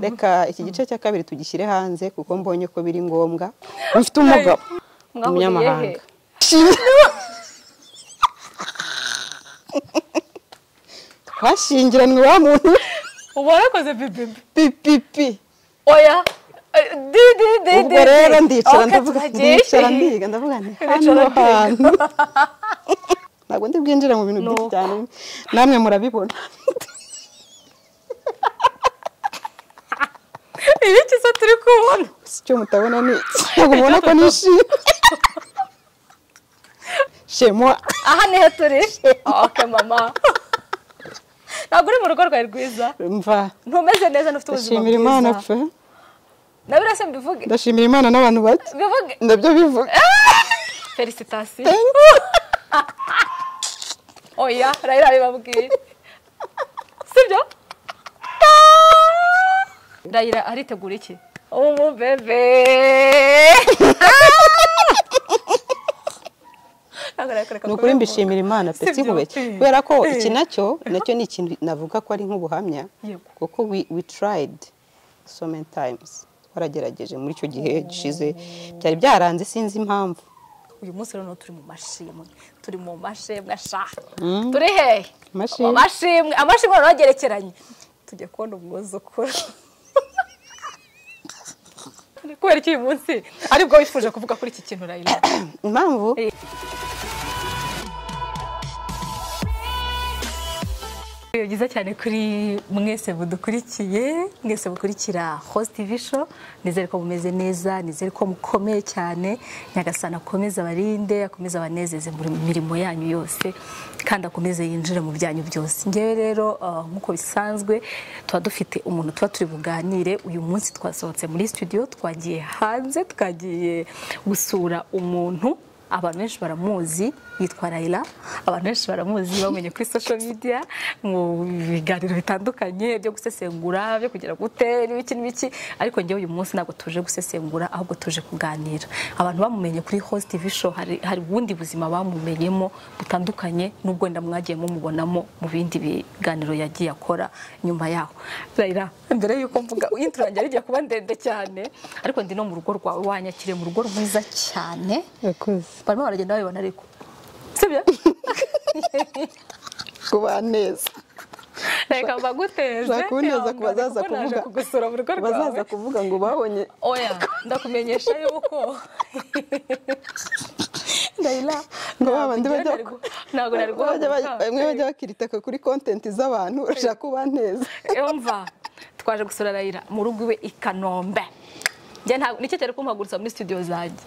reka iki gice cya kabiri tugishyire hanze kuko mbonye ko biri ngombwa ufite umugabo umunyamahanga twashingiranywe wa muntu ubu warakoze bibi pipipi oya ubwo rero ndicara ndavuga ndicara ndiga ndavuga nti hano hantu ntabwo ndi bwinjire mu bintu byinshi cyane namwe murabibona ibi kiza turi kubona si icyo mutabona ni ntabwo mubona ko nishimye shemwa aha niho turi oke mama ntabwo uri mu rugo rwawe rwiza mva ntumeze neza ntufite ndashimira ubuzima imana bwiza pe nawe urase mbivuge ndashimira imana n'abantu bake bivuge ndabyo bivuga felicitasiyo oya rayira bibabwiye sibyo rayira aritegura iki umubebe ni ukuri mbishimira imana pe Sibyo? sikubeke Eh. kubera ko Eh. iki nacyo nacyo ni ikintu navuga ko ari nk'ubuhamya Yego. kuko we- we tried so many times twaragerageje muri icyo gihe gishize byari byaranze sinzi impamvu uyu munsi rero turi mu mashimwe turi mu mashimwe ashaka turi hehe Amashimwe. Mu mashimwe amashimwe noneho agerekeranye tujya kubona umwuzukuru Ni kubera iki uyu munsi aribwo wifuje kuvuga kuri iki kintu rayira impamvu Eh. Ni byiza cyane kuri mwese mudukurikiye mwese mukurikira host tv show nizere ko mumeze neza nizere ko mukomeye cyane nyagasana akomeze abarinde akomeze abanezeze mu mirimo yanyu yose kandi akomeze yinjire mu byanyu byose ngewe rero ah, nk'uko bisanzwe tuba dufite umuntu tuba turi buganire uyu munsi twasohotse muri studio twagiye hanze twagiye gusura umuntu abantu benshi baramuzi yitwa Raila abantu benshi baramuzi bamenye kuri social media mu biganiro bitandukanye byo gusesengura byo kugira gute n'ibiki n'ibiki ariko njyewe uyu munsi ntabwo tuje gusesengura ahubwo tuje kuganira abantu bamumenye kuri host TV show hari, hari ubundi buzima bamumenyemo butandukanye n'ubwo wenda mwagiye mumubonamo mu bindi biganiro yagiye akora nyuma yaho Raila mbere yuko mvuga intro yanjye yari igiye kuba ndende cyane ariko ndi no mu rugo rwawe wanyakire mu rugo rwiza cyane barimo baragenda babibona ariko sibyo kuba neza reka mbaguteje ushaka kuneza ku bazaza kuko naje kuvuga kugusura mu rugo ku rwawe bazaza kuvuga ngo babonye oya ndakumenyesha yuko ndayila Ngo babandi bajya- ntabwo nari bajya bajya- guhaguruka bamwe bajya bakiritaka kuri kontenti z'abantu urashaka kuba neza umva twaje gusura rayira mu rugo iwe i kanombe njye ntabwo nicyo cyari kumpagurutsa muri studio zanjye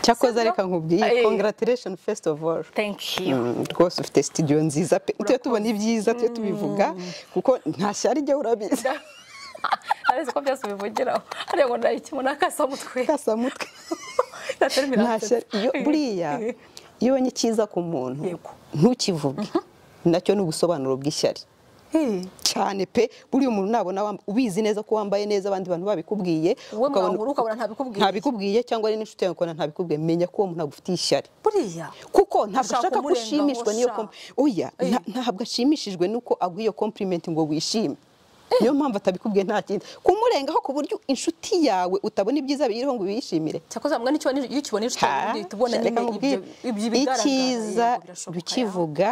cyakoze Sibyo? reka nkubwiye Eh. congratulation first of all thank you Mm, rwose ufite studio nziza pe tujye tubona ibyiza tujye tubivuga kuko nta shyari ijya urabizi arazi ko byose ubivugiraho hariya ngo ndayikemo n'akasamutwe kasamutwe nta ntashyari shyari iyo buriya iyo ubonye icyiza ku muntu Yego. ntukivuge nacyo ni ubusobanuro bw'ishyari cyane pe buriya umuntu nabona wamb- ubizi neza ko wambaye neza abandi bantu babikubwiye wowe ukabona- mwahura ukabona ntabikubwiye ntabikubwiye cyangwa ari n'inshuti yawe ukabona ntabikubwiye menya ko uwo muntu agufitiye ishyari buriya kuko ntabwo Ushaka ashaka ko kumurengaho, ushimishwa n'iyo sha. komp oya nta- ntabwo ashimishijwe nuko aguha iyo komplimenti ngo wishime niyo mpamvu atabikubwiye nta kindi kumurengaho ku buryo inshuti yawe utabona ibyiza biyiriho ngo ubiyishimire cyakoze mbwa n'icyo iyo ukibona inshuti yawe Ha, ubundi uhita ubona reka nyine nkubwire, ibyo- ibyo ibigaragara icyiza yego, birashoboka, ukivuga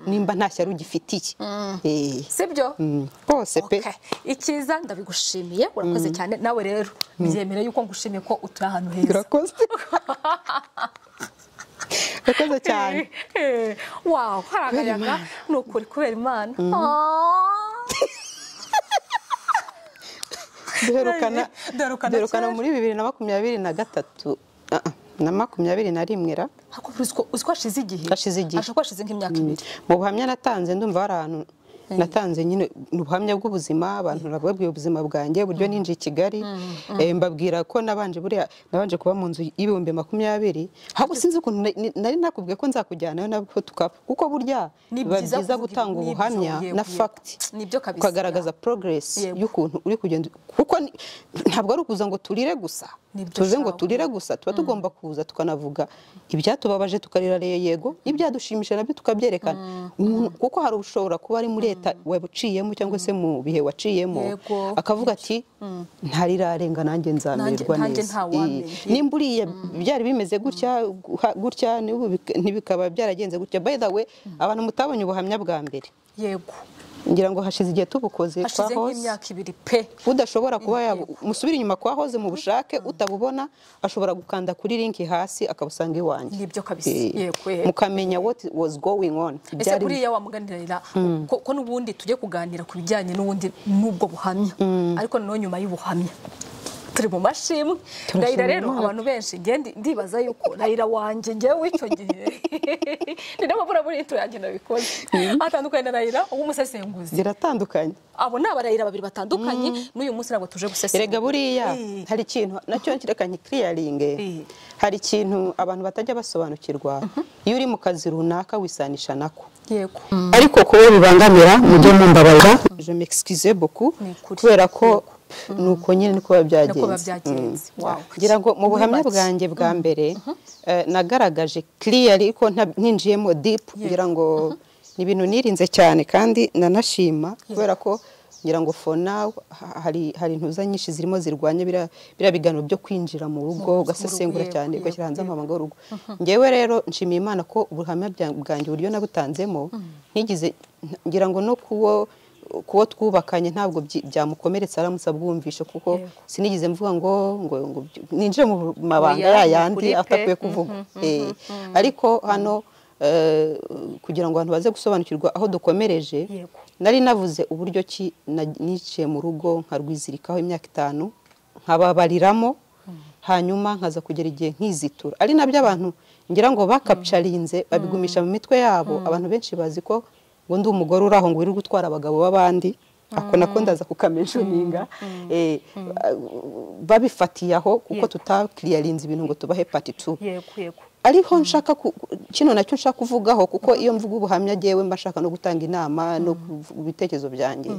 nimba nta shyari ugifitiye Eh, yawe. sibyo mm, rwose pe Okay. icyiza ndabigushimiye urakoze cyane nawe rero byemere yuko ngushimiye ko utuye ahantu heza urakoze urakoze cyane Eh, wow hari akayaga ni ukuri kubera imana Ah. duherukana Duherukana duherukana kera. muri bibiri na makumyabiri na gatatu ah, ah, na makumyabiri na rimwe ra Ariko uziko- uziko hashize igihe Hashize igihe. ashobora kuba hashize nk'imyaka ibiri mu buhamya natanze ndumva hari ahantu natanze nyine ni ubuhamya bw'ubuzima abantu nababwiye ubuzima bwanjye uburyo ninjiye i Kigali eh, mbabwira ko nabanje buriya nabanje kuba mu nzu y'ibihumbi makumyabiri ahubwo sinzi ukuntu na- ni- nari nakubwiye ko nzakujyanayo nabwo tukaba kuko burya Ni biba byiza byiza kuvuga gutanga ibi- nibyo, ubuhamya yego, na yego. fact Nibyo kabisa. ukagaragaza progress Yego. y'ukuntu uri kugenda kuko ni- ntabwo ari ukuza ngo turire gusa Nibyo tuze ngo shahu. turire gusa tuba tugomba kuza tukanavuga ibyatubabaje tukarira re- yego ibyadushimishije nabyo tukabyerekana Umuntu- kuko hari ushobora kuba ari muri leta wabuciyemo cyangwa se mu bihe waciyemo Yego. akavuga ati ntarirarenga nanjye nzamererwa nanjye neza ntawamenya. Iyi- nimba uriya byari bimeze gutya guha- gutya n'ubu bik- ntibikaba byaragenze gutya by the way abantu mutabonye ubuhamya bwa mbere yego ngira ngo hashize igihe tubukoze kwa hashize hose nk'imyaka ibiri pe udashobora kuba yab- musubire inyuma kwa hoze mu bushake utabubona ashobora gukanda kuri linki hasi akabusanga iwanjye Nibyo kabisa. Eh, Yego, yego. mukamenya what was going on ese Byari- buriya wamuganirira ko, ko n'ubundi tujye kuganira ku bijyanye n'ubundi n'ubwo buhamya ariko noneho nyuma y'ubuhamya turi mu mashimwe Turashima ndahira rero Imana. abantu benshi njye ndi- ndibaza yuko ndahira wanjye njyewe icyo gihe ni nayo mpamvu buriya yanjye nabikoze atandukanye na ndahira w'umusesenguzi ziratandukanye abo ni abarahira babiri batandukanye n'uyu munsi ntabwo tuje gusesengura erega buriya Eh. hari ikintu nacyo kirekanye kiriyaringe Eh. hari ikintu abantu batajya basobanukirwa iyo uri mu kazi runaka wisanisha nako yego ariko kuwe bibangamira mujye mumbabarira je m'excuse beaucoup Ni ukuri. kubera ko nuko nyine niko biba byagenze Niko biba byagenze. Mm. Wow. ngira ngo mu Muri buhamya make. bwanjye bwa mbere eh, nagaragaje clearly ko nta- ninjiyemo deep ngira ngo ni ibintu nirinze cyane kandi nanashima kubera ko ngira ngo for now ha- hari hari intuza nyinshi zirimo zirwanya biriya biriya biganiro byo kwinjira mu rugo rugo, ugasesengura yego, cyane yego, ugashyira hanze yego. amabanga y'urugo ngewe rero nshimiye imana ko ubuhamya bya- bwanjye uburyo nabutanzemo ntigize ngira ngo no kuwo kuwo twubakanye ntabwo byi- byamukomeretsa aramutse abwumvishe kuko Yego. sinigeze mvuga ngo ngo ngo byi- ninjire mu mabanga Oya, ya ni yandi ukuri pe. atakwiye kuvuga Eh, ariko hano eh, kugira ngo abantu baze gusobanukirwa aho dukomereje Yego. nari navuze uburyo ki na- niciye mu rugo nkarwizirikaho imyaka itanu nkababariramo hanyuma nkaza kugera igihe nkizitura ari nabyo abantu ngira ngo bakapcarinze babigumisha mu mitwe yabo abantu benshi bazi ko ngo ndi umugore uri aho ngo wirirwa utwara abagabo b'abandi ako nako ndaza kukamenjoninga Eh, babifatiye aho kuko Yego. tutakiriyarinze ibintu ngo tubahe pati tu yego yego ariho nshaka ku- kino nacyo nshaka kuvugaho kuko iyo mvuga ubuhamya ngewe mba nshaka no gutanga inama no kuvuga ibitekerezo byanjye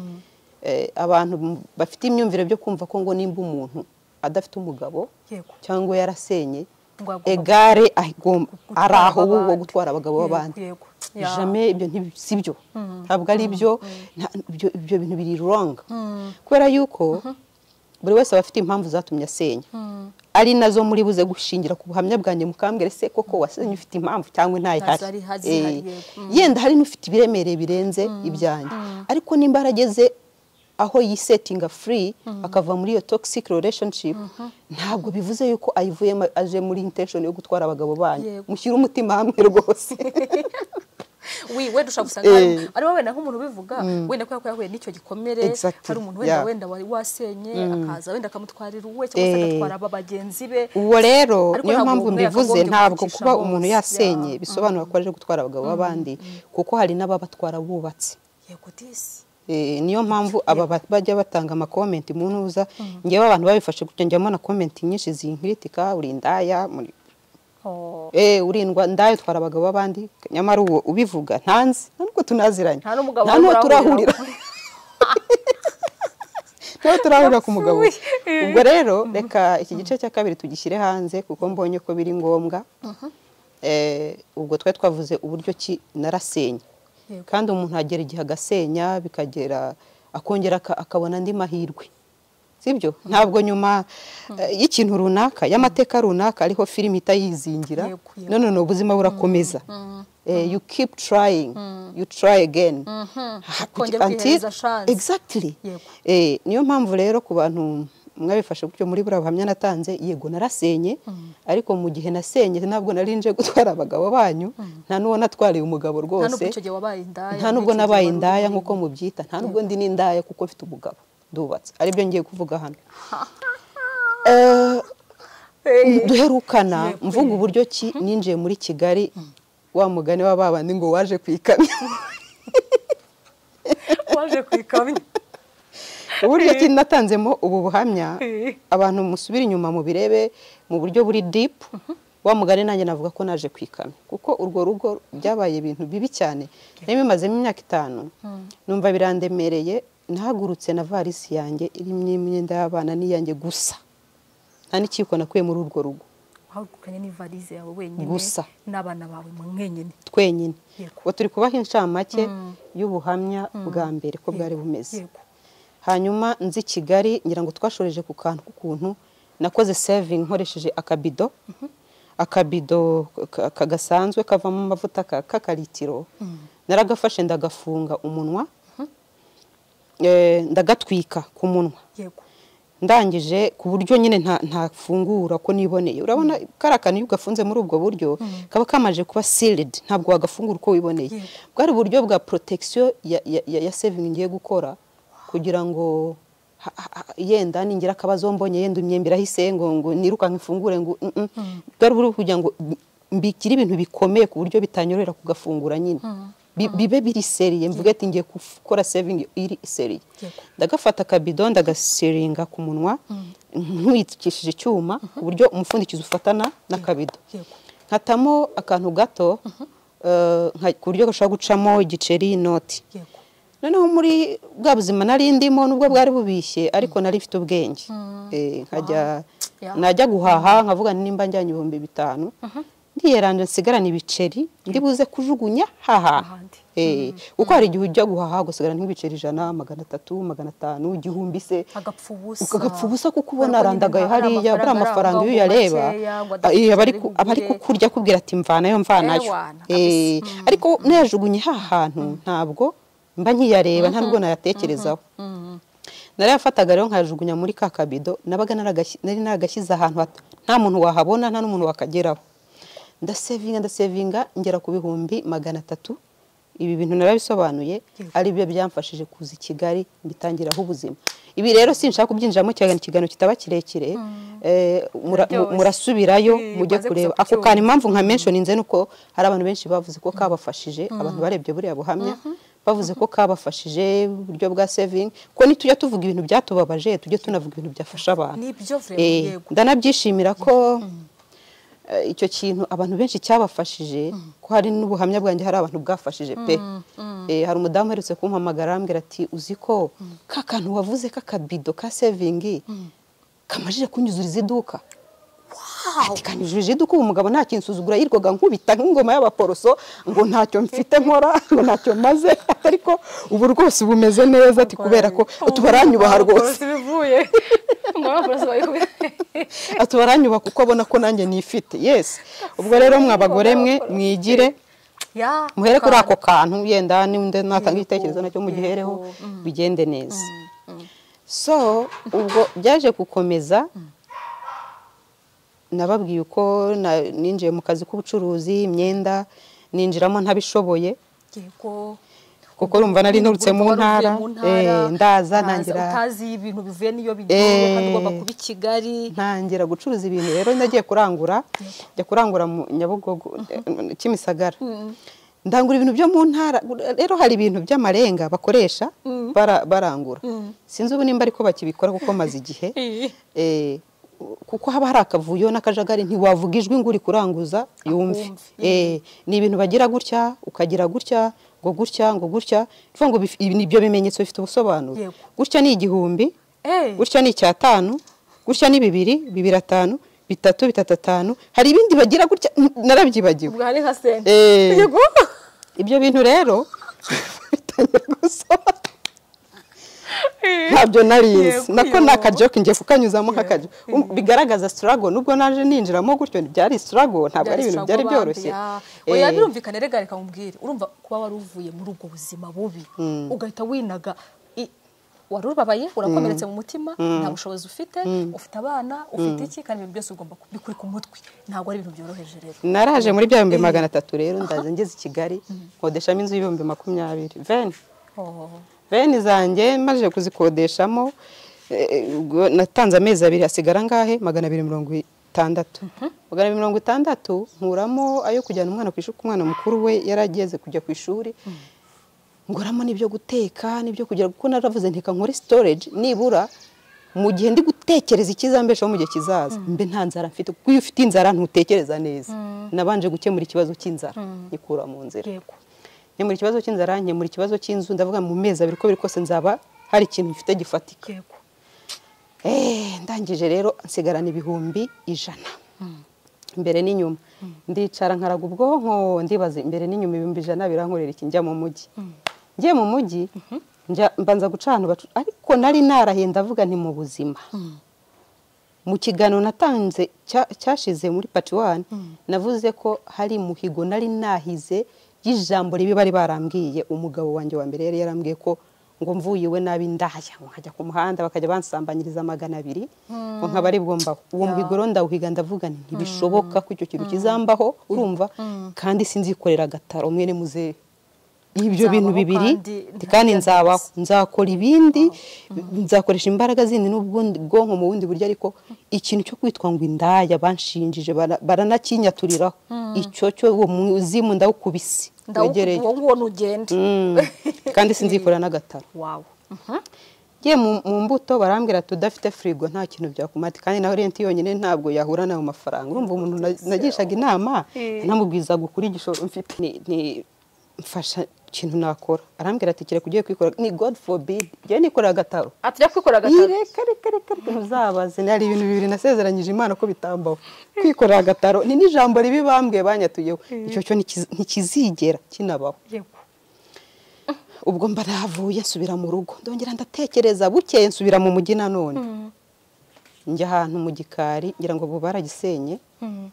Eh, abantu m- bafite imyumvire byo kumva ko ngo nimba umuntu adafite umugabo Yego. cyangwa yarasenye Ngo agomba egare agom- ari gutwara aho wo wo abandi. gutwara abagabo Yego, b'abandi yego. Ya. Jamais ibyo ntibi- si byo ntabwo ari byo nta- ibyo ibyo bintu biri wrong kubera yuko buri wese aba afite impamvu zatumye asenya ari nazo muri buze gushingira ku buhamya bwanjye mukambwire se koko wasenye ufite impamvu cyangwa ntayihari Ntazari ha- zihari, Eh, yego. Mm. yenda hari n'ufite ibiremereye birenze ibyanjye ariko nimba yarageze aho yisetinga free akava muri iyo toxic relationship ntabwo bivuze yuko ayivuyemo aje muri intention yo gutwara abagabo banyu Yego. mushyire umutima hamwe rwose we wenda ushobora gusanga hari- Eh. ari wowe na nk'umuntu ubivuga wenda kubera ko yahuye n'icyo gikomere Exactly, hari umuntu wenda yeah. wenda wari wasenye akaza wenda akamutwarira uwe cyangwa se Eh. agatwara aba bagenzi be uwo rero Ariko niyo ntabwo mpamvu umwe mbivuze yakagombye ntabwo kwicisha kuba hose, umuntu ya. yasenye bisobanura ko aje gutwara abagabo b'abandi kuko hari n'ababatwara bubatse yego disi Eh, niyo mpamvu aba ba- bajya batanga amakomenti mu ntuza ngewe abantu babifashe gutya njya mbona komenti nyinshi zinkritika uri indaya muri- Oh, eh urindwa ndaya utwara abagabo b'abandi nyamara uwo ubivuga ntanzi nubwo tunaziranye Nta n'umugabo n'uwo urahurira. turahurira ntawe turahurira ku mugabo we. Yapfuye. ubwo rero reka iki gice cya kabiri tugishyire hanze kuko mbonye ko biri ngombwa Eh, ubwo twari twavuze uburyo ki narasenye Yego. kandi umuntu agera igihe agasenya bikagera akongera aka- akabona andi mahirwe sibyo ntabwo nyuma eh, y'ikintu runaka y'amateka runaka ariho filime ihita yizingira Yego, yego. none ni ubuzima burakomeza Eh, you keep trying you try again Ukongera ukihereza chance. exactly Yego. Eh, niyo mpamvu rero ku bantu mwabifashe gutyo muri buriya buhamya natanze yego narasenye ariko mu gihe nasenye ntabwo nari nje gutwara abagabo banyu nta n'uwo natwariye umugabo nta nubwo rwose icyo gihe wabaye indaya nta n'ubwo n'icyo gihe nabaye wari indaya uri- nk'uko mubyita nta n'ubwo ndi n'indaya kuko mfite umugabo ndubatse aribyo ngiye kuvuga hano Eh, Eh, duherukana Yego. mvuga uburyo ki ninjiye muri kigali wa mugani wa babandi ngo waje ku ikamyo waje ku ikamyo uburyo ki natanzemo ubu buhamya Eh. abantu musubire inyuma mubirebe mu buryo buri deep wa mugani nanjye navuga ko naje ku ikamyo kuko urwo rugo byabaye ibintu bibi cyane nari bimazemo imyaka itanu numva birandemereye nahagurutse na varisi yanjye irimo imyenda y'abana n'iyanjye gusa nta n'ikiko nakuye muri urwo rugo wahagukanye n'ivarize yawe wenyine Gusa. n'abana bawe mwenyine twenyine Yego. ubu turi kubaha inshamake y'ubuhamya bwa mbere ko bwari bumeze Yego. hanyuma nzi kigali ngira ngo twashoreje ku kantu k'ukuntu nakoze sevingi nkoresheje akabido akabido ka- ka- gasanzwe kavamo amavuta ka- k'akaritiro naragafashe ndagafunga umunwa Eh, ndagatwika ku munwa yego ndangije ku buryo nyine nta- ntafungura ko niboneye urabona kariya kantu iyo ugafunze muri ubwo buryo kaba kamaje kuba sealed ntabwo wagafungura uko wiboneye Yego. bwari uburyo bwa protection ya, ya, ya, ya saving ngiye gukora kugira ngo ha- ha- ha- yenda ningira akabazo mbonye yenda imyembe irahise ngo ngo nirukanka ifungure ngo mm, mm. bwari uburyo bwo kugira ngo mbikire ibintu bikomeye ku buryo bitanyorera kugafungura nyine Bi- bibe biri seriye mvuge ati ngiye gukora saving iri seriye Yego. ndagafata akabido ndagaseringa ku munwa ntwikishije icyuma ku buryo umupfundikizo ufatana n'akabido yego nkatamo akantu gato eh, nka- ku buryo gashobora gucamo igiceri inoti yego noneho muri bwa buzima nari ndimo nubwo bwari bubishye ariko nari mfite ubwenge Eh, nkajya Yeah. najya guhaha nkavuga nti nimba njyanye ibihumbi bitanu ndiyeranje nsigarana ibiceri ndi buze kujugunya haha Ahandi. Eh, kuko hari igihe ujya guhaha ugasigara nk'ibiceri ijana magana atatu magana atanu igihumbi se agapfa ubusa ukagapfa ubusa kuko Kubera ubona ko nyine arandagaye nta- hariya nta buriya amafaranga iyo ngo uyareba makeya, ngo eh, aba ari adafite ku- ngo aba ari ugure. kukurya akubwira ati mvanayo mvanayo Ewana, Eh, ariko nayajugunye ha hantu ntabwo mba nkiyareba nta nubwo nayatekerezaho narayafataga rero nkayajugunya muri ka kabido nabaga naragashyi- nari naragashyize ahantu hat- nta muntu wahabona nta n'umuntu wakageraho ndasevinga ndasevinga ngera ku bihumbi magana atatu ibi bintu narabisobanuye ari byo byamfashije kuza i Kigali mbitangiraho ubuzima ibi rero sinshaka kubyinjiramo cyane ikiganiro kitaba kirekire eh, mura- mu- Byose. murasubirayo Eh, mujye maze kureba gusa ako kucyumva. kantu impamvu nka mentioninze nuko hari abantu benshi bavuze ko kabafashije abantu barebye buriya buhamya bavuze ko kabafashije uburyo bwa saving ko nitujya tuvuga ibintu byatubabaje tujye tunavuga ibintu byafasha abantu Nibyo vraiment, Eh, yego. ndanabyishimira ko eh, icyo kintu abantu benshi cyabafashije ko hari n'ubuhamya bwanjye hari abantu bwafashije pe Eh, hari umudamu uherutse kumpamagara arambwira ati uzi ko ka kantu wavuze k'akabido ka saving kamajije kunyuzuriza iduka ati kanyujije iduka ubu umugabo nta kintu nsuzugura yirirwaga nkubita nk'ingoma y'abaporoso ngo ntacyo mfite nkora ngo ntacyo maze ariko ubu rwose bumeze neza ati kubera ko ati baranyubaha rwose bivuye ngo abaporosi babikubwira ati baranyubaha kuko abona ko nanjye nifite yesi ubwo rero mwabagore mwe mwigire ya muhere kuri ako Kana. kantu yenda n'undi natanga Yego, igitekerezo nacyo mugihereho yego, bigende neza so ubwo byaje gukomeza nababwiye uko na- ninjiye mu kazi k'ubucuruzi imyenda ninjiramo ntabishoboye yego kuko urumva nari nturutse mu Urumva wari uvuye ntara mu eh, ntara, ndaza utazi- ntangira utazi ibintu bivuye n'iyo bigiye kandi Eh. ugomba kuba i Kigali ntangira gucuruza ibintu rero nagiye kurangura njya kurangura mu nyabugogo eh, kimisagara ndangura ibintu byo mu ntara rero hari ibintu by'amarenga bakoresha bara- barangura sinzi ubu nimba ariko bakibikora kuko maze igihe Eh. Eh, kuko haba hari akavuyo n'akajagari ntiwavuga ijwi ngo uri kuranguza yumve Akumve. Eh, ni ibintu bagira gutya ukagira gutya ngo gutya ngo gutya bivuga ngo bif- ibi- ibyo bimenyetso bifite ubusobanuro Yego. gutya ni igihumbi Eh. gutya ni icyatanu gutya ni bibiri bibiri atanu bitatu bitatu atanu hari ibindi bagira gutya n- narabyibagiwe ubwo hari nka senta Eh. yego ibyo bintu rero bitangira gusoma ntabyo narizi Yego, nako yego. ni akajoke ngiye kukanyuzamo Yego. nk'akajoke Um, bigaragaza sitarago nubwo naje ninjiramo gutyo byari sitarago ntabwo ari ibintu byari byoroshye oya Eh, birumvikana rega reka nkubwire urumva kuba wari uvuye muri ubwo buzima bubi ugahita winaga i- wari ubabaye urakomeretse mu mutima nta bushobozi ufite ufite abana ufite iki kandi ibintu byose ugomba kubikura ku mutwe ntabwo ari ibintu byoroheje rero naraje muri bya bihumbi magana atatu rero ndaza ngeze i kigali nkodeshamo inzu y'ibihumbi makumyabiri veni Oh. veni zanjye maze kuzikodeshamo eh, ubwo natanze amezi abiri hasigara angahe magana abiri mirongo itandatu magana abiri mirongo itandatu nkuramo ayo kujyana umwana ku ishuri kuko umwana mukuru we yari ageze kujya ku ishuri nguramo n'ibyo guteka n'ibyo kugira kuko naravuze nteka nkore storage nibura mu gihe ndi gutekereza ikizambeshaho mu gihe kizaza mbe nta nzara mfite kuko iyo ufite inzara ntutekereza neza nabanje gukemura ikibazo cy'inzara nyikura mu nzira yego nkemura ikibazo cy'inzara nkemura ikibazo cy'inzu ndavuga mu mezi abiri uko biri kose nzaba hari ikintu mfite gifatika yego Eh, ndangije rero nsigarana ibihumbi ijana imbere n'inyuma ndicara nkaraga ubwonko ndibaza imbere n'inyuma ibihumbi ijana birankorera iki njya mu mujyi ngiye mu mujyi njya- mbanza guca ahantu bacu ariko nari narahiye ndavuga nti mu buzima mu kiganiro natanze cya- cyashize muri pati wani navuze ko hari muhigo nari nahize y'ijambo ribi bari barambwiye umugabo wanjye wa mbere yari yarambwiye ko ngo mvuye iwe nabi ndahaya ngo nkajya ku muhanda bakajya bansambanyiriza magana abiri ngo nkaba ari bwo mbaho uwo muhigo rero ndawuhiga ndavuga nti ntibishoboka ko icyo kintu kizambaho urumva kandi sinzikorera agataro mwene muzehe ibyo Nzabaho bintu bibiri kandi ndi- kandi ntaryagaze. nzabaho nzakora ibindi nzakoresha imbaraga zindi n'ubwo bwonko mu bundi buryo ariko ikintu cyo kwitwa ngo indaya banshinjije bara- baranakinyaturiraho icyo cyo uwo muzimu ndawukubise wegereye ndawukuba nguwo ntugende Mm. kandi sinzikora n'agataro wawe ngiye mu mu mbuto barambwira ati udafite firigo nta kintu byakumata kandi nawe renti yonyine ntabwo yahura nayo mafaranga urumva umuntu na- nagishaga inama Eh. namubwiza gukura igishoro mfite Ni- ni- mfasha ikintu nakora arambwira ati kireka ugiye kwikora ni god forbid ngewe nikorera agataro atujya kwikora agataro reka reka reka reka ntuzabaze hari ibintu bibiri nasezeranyije imana ko bitambaho kwikorera agataro ni n'ijambo ribi bambwiye banyatuyeho icyo cyo ntikiz- ntikizigera kinabaho Yego. ubwo mba navuye nsubira mu rugo ndongera ndatekereza bukeye nsubira mu mujyi nanone njya ahantu mu gikari ngira ngo ubu baragisenye Mm.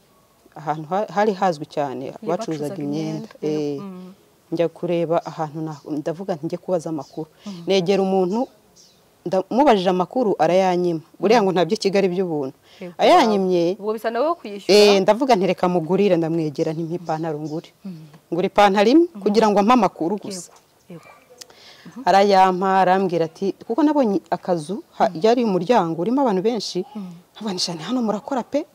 ahantu ha- hari hazwi cyane bacuruzaga bacuruzaga imyenda imyenda, yego. eh, njya kureba ahantu na- ndavuga nti njye kubaza amakuru negera umuntu ndamubajije amakuru arayanyima buriya ngo ntabyo Kigali by'ubuntu Yego. ayanyimye ubwo bisa nawe wo Eh, kuyishyura ndavuga nti reka mugurire ndamwegera ntimpa ipantaro ngure ngura ipantaro imwe kugira ngo ampe amakuru gusa Yego, yego. arayampa arambwira ati kuko nabonye akazu ha- yari umuryango urimo abantu benshi abanisha hano murakora pe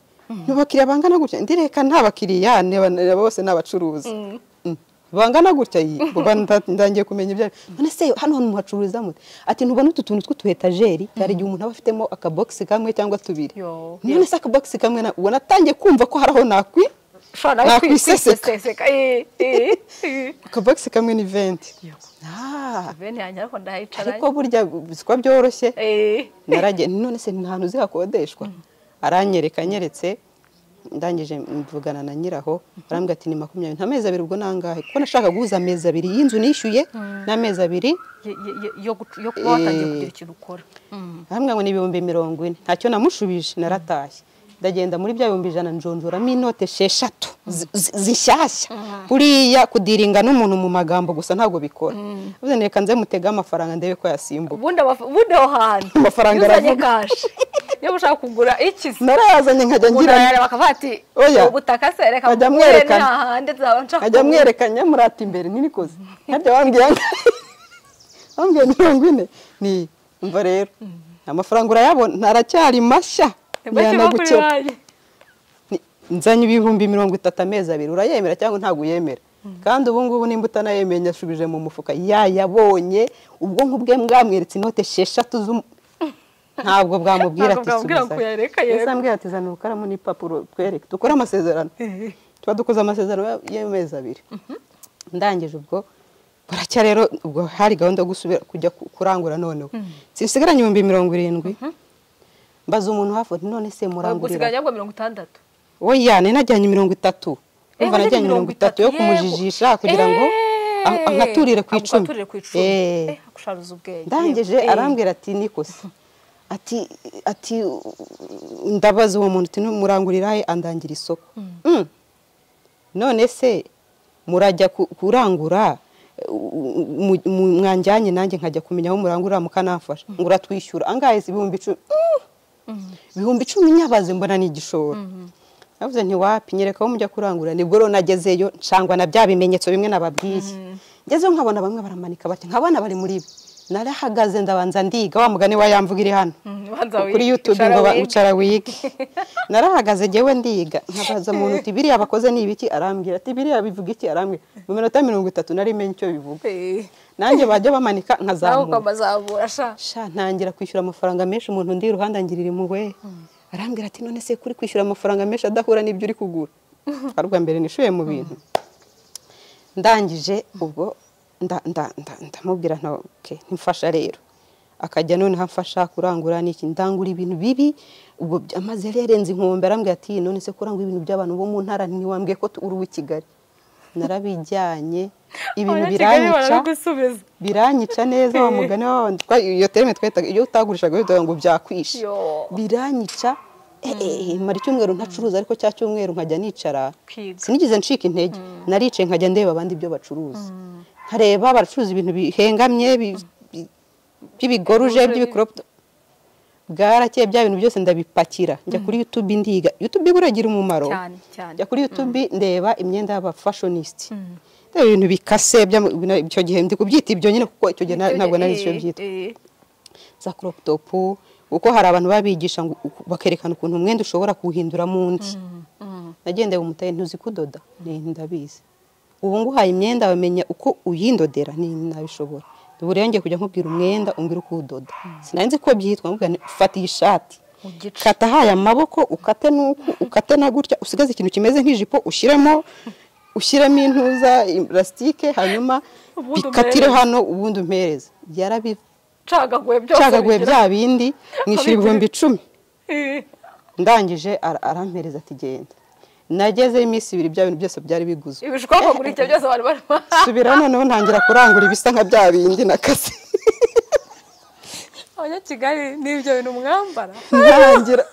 n'abakiriya bangana gutya ndireka nta bakiriya niba- niba bose ni abacuruzi Mm. bangana gutya iyi kuva nda- ndangiye kumenya ibyo ari byo. none se hano hantu muhacuruza mute ati ntubona utu tuntu tw'utu etajeri hari igihe umuntu aba afitemo akabogisi kamwe cyangwa tubiri Yo. none se akabogisi kamwe na- ubwo natangiye kumva ko hari aho nakwi ushobora nawe nakwiseseka. kwiseseka Eh, eh, eh. akabogisi kamwe ni venti Yego. Ah, bene yanjye ariko ndahicara ariko burya siko byoroshye Eh. naragenda none se nta hantu zihakodeshwa aranyereka anyeretse ndangije mvugana na nyiraho arambwira ati ni makumyabiri nta mezi abiri ubwo nangahe kuko nashaka guhuza amezi abiri y'inzu nishyuye n'amezi abiri Ye- ye- ye- yo gutu- yo kuba watangiye Eh. kugira ikintu ukora Mm. arambwira ngo ni ibihumbi mirongo ine ntacyo namushubije naratashye ndagenda muri bya bihumbi ijana njonjoramo inote esheshatu zi- zi- zishyashya buriya kudiringa n'umuntu mu magambo gusa ntabwo bikora bivuze ngo reka nze mutegeho amafaranga ndebe ko yasimbuka ubundi abaf- ubundi aho hantu Amafaranga iyo uzanye aravuga. kashi niba ushaka kugura ikizi narayazanye nkajya ngira urayareba bakavuga ati Oya. ubutaka se reka Ajya mbugure amwerekana. ni hahandi nzaba nshaka ajya kugura." amwerekanya murata imbere ninikoze harya wambwiye angahe? wambwiye mirongo ine ni umva rero amafaranga urayabona aracyari mashya Bashyira kuri ntiyanagukeba banki. Ni- nzanye ibihumbi mirongo itatu amezi abiri urayemera cyangwa ntabwo uyemera kandi ubu ngubu nimba utanayemeye yashubije mu mufuka yayabonye ubwonko bwe bwamweretse inote esheshatu z'umu ntabwo bwamubwira Ntabwo ati bwamubwira subizayo." ngo kuyareka, yego. Yahise ambwira ati zana urukaramu n'ipapuro twereke dukore amasezerano Eh. tuba dukoze amasezerano y'amezi abiri ndangije ubwo buracya rero ubwo hari gahunda yo gusubira kujya ku- kurangura noneho sinsigaranye ibihumbi mirongo irindwi mbaza umuntu hafi uti, none se murangurira gusigaranya ngo mirongo itandatu oya nari najyanye mirongo itatu Eh, umva wajyanye najyanye mirongo itatu yo yego. kumujijisha kugira ngo Eh. an- ankaturire ku icumi Agukaturire ku icumi Eh. Eh, akusharuza ubwenge ndangije Eh. arambwira ati nikosi ati ati ndabaza uwo muntu uti murangurira he andangira isoko Mm. none se murajya ku- kurangura u- mu- mu- mwanjyanye nanjye nkajya kumenya aho murangurira mukanamfasha ngo uratwishyura angahe se ibihumbi icumi Mm. ibihumbi icumi nyabaze mbona ni igishoro navuze nti wapi nyereka aho mujya kurangura nibwo rero nagezeyo ncangwa na bya bimenyetso bimwe nababwiye ngezeyo nkabona bamwe baramanika bake nkabona bari muri bi narahagaze ndabanza ndiga wa mugani wa yamvuga iri hano Mm, banza wige. kuri youtube Icara ngo ba- wige. icara wige narahagaze ngewe ndiga nkabaza umuntu uti biriya bakoze ni ibiki arambwira ati biriya bivuga iki arambwira mu minota mirongo itatu nari menye icyo bivuga Eh. nanjye bajya bamanika nawe nkazamura ukamazamura sha sha ntangira kwishyura amafaranga menshi umuntu undi iruhande angirira impuhwe arambwira ati none se kuri kwishyura amafaranga menshi adahura n'ibyo uri kugura ari ubwa mbere nishuye mu bintu ndangije ubwo nda- nda- nda- ndamubwira nta ok ntimfasha rero akajya noneho amfasha kurangura n'iki ndangura ibintu bibi ubwo bya- maze yari yarenze inkombe arambwira ati none se kurangura ibintu by'abantu bo mu ntara ntiwambwiye ko tu- uri uw'i kigali narabijyanye ibintu biranyica baragusubiza biranyica neza wa mugani wa wundi twa- iyo terime twahitaga iyo utagurishaga witaga ngo byakwishe Yo. biranyica eh, eh, mara icyumweru ntacuruza ariko cya cyumweru nkajya nicara Kwiga. sinigeze ncika intege naricaye nkajya ndeba abandi ibyo bacuruza nkareba baracuruza ibintu bihengamye bi- bi- by'ibigoruje Bigoruje, by'ibikoropo bwarakeye bya bintu byose ndabipakira njya kuri youtube ndiga youtube uragira umumaro Cyane, cyane. njya kuri youtube ndeba imyenda y'abafashonisiti ndeba ibintu bikase by'ama- bina- icyo gihe ndi kubyita ibyo nyine kuko icyo gihe na- ntabwo nari nzi icyo byitwa za crop top kuko hari abantu babigisha ngo- bakerekana ukuntu umwenda ushobora kuwuhinduramo undi nagendeye umutaye ntuzi kudoda ni ndabizi ubu nguhaye imyenda wamenya uko uyindodera ni nabishobora buriya ngiye kujya nkubwira umwenda umbwira uko uwudoda sinanzi ko byitwa nkubwira nti, fata iyi shati Ugice. kata haya amaboko ukate n'uku ukate na gutya usigaze ikintu kimeze nk'ijipo ushyiremo ushyiremo intuza ilasitike hanyuma Ubundi bikatire umpereze. hano ubundi umpereze byarabi cagaguye byose cagaguye bigira- bya bindi mwishyura Abigira. ibihumbi icumi Eh. ndangije ara- arampereza ati genda nagezeyo iminsi ibiri bya bintu byose byari biguzwe ibishwa kugura ibyo byose bari barimo subira noneho ntangira kurangura ibisa nka bya bindi nakaze abanyakigali n'ibyo bintu mwambara ntangira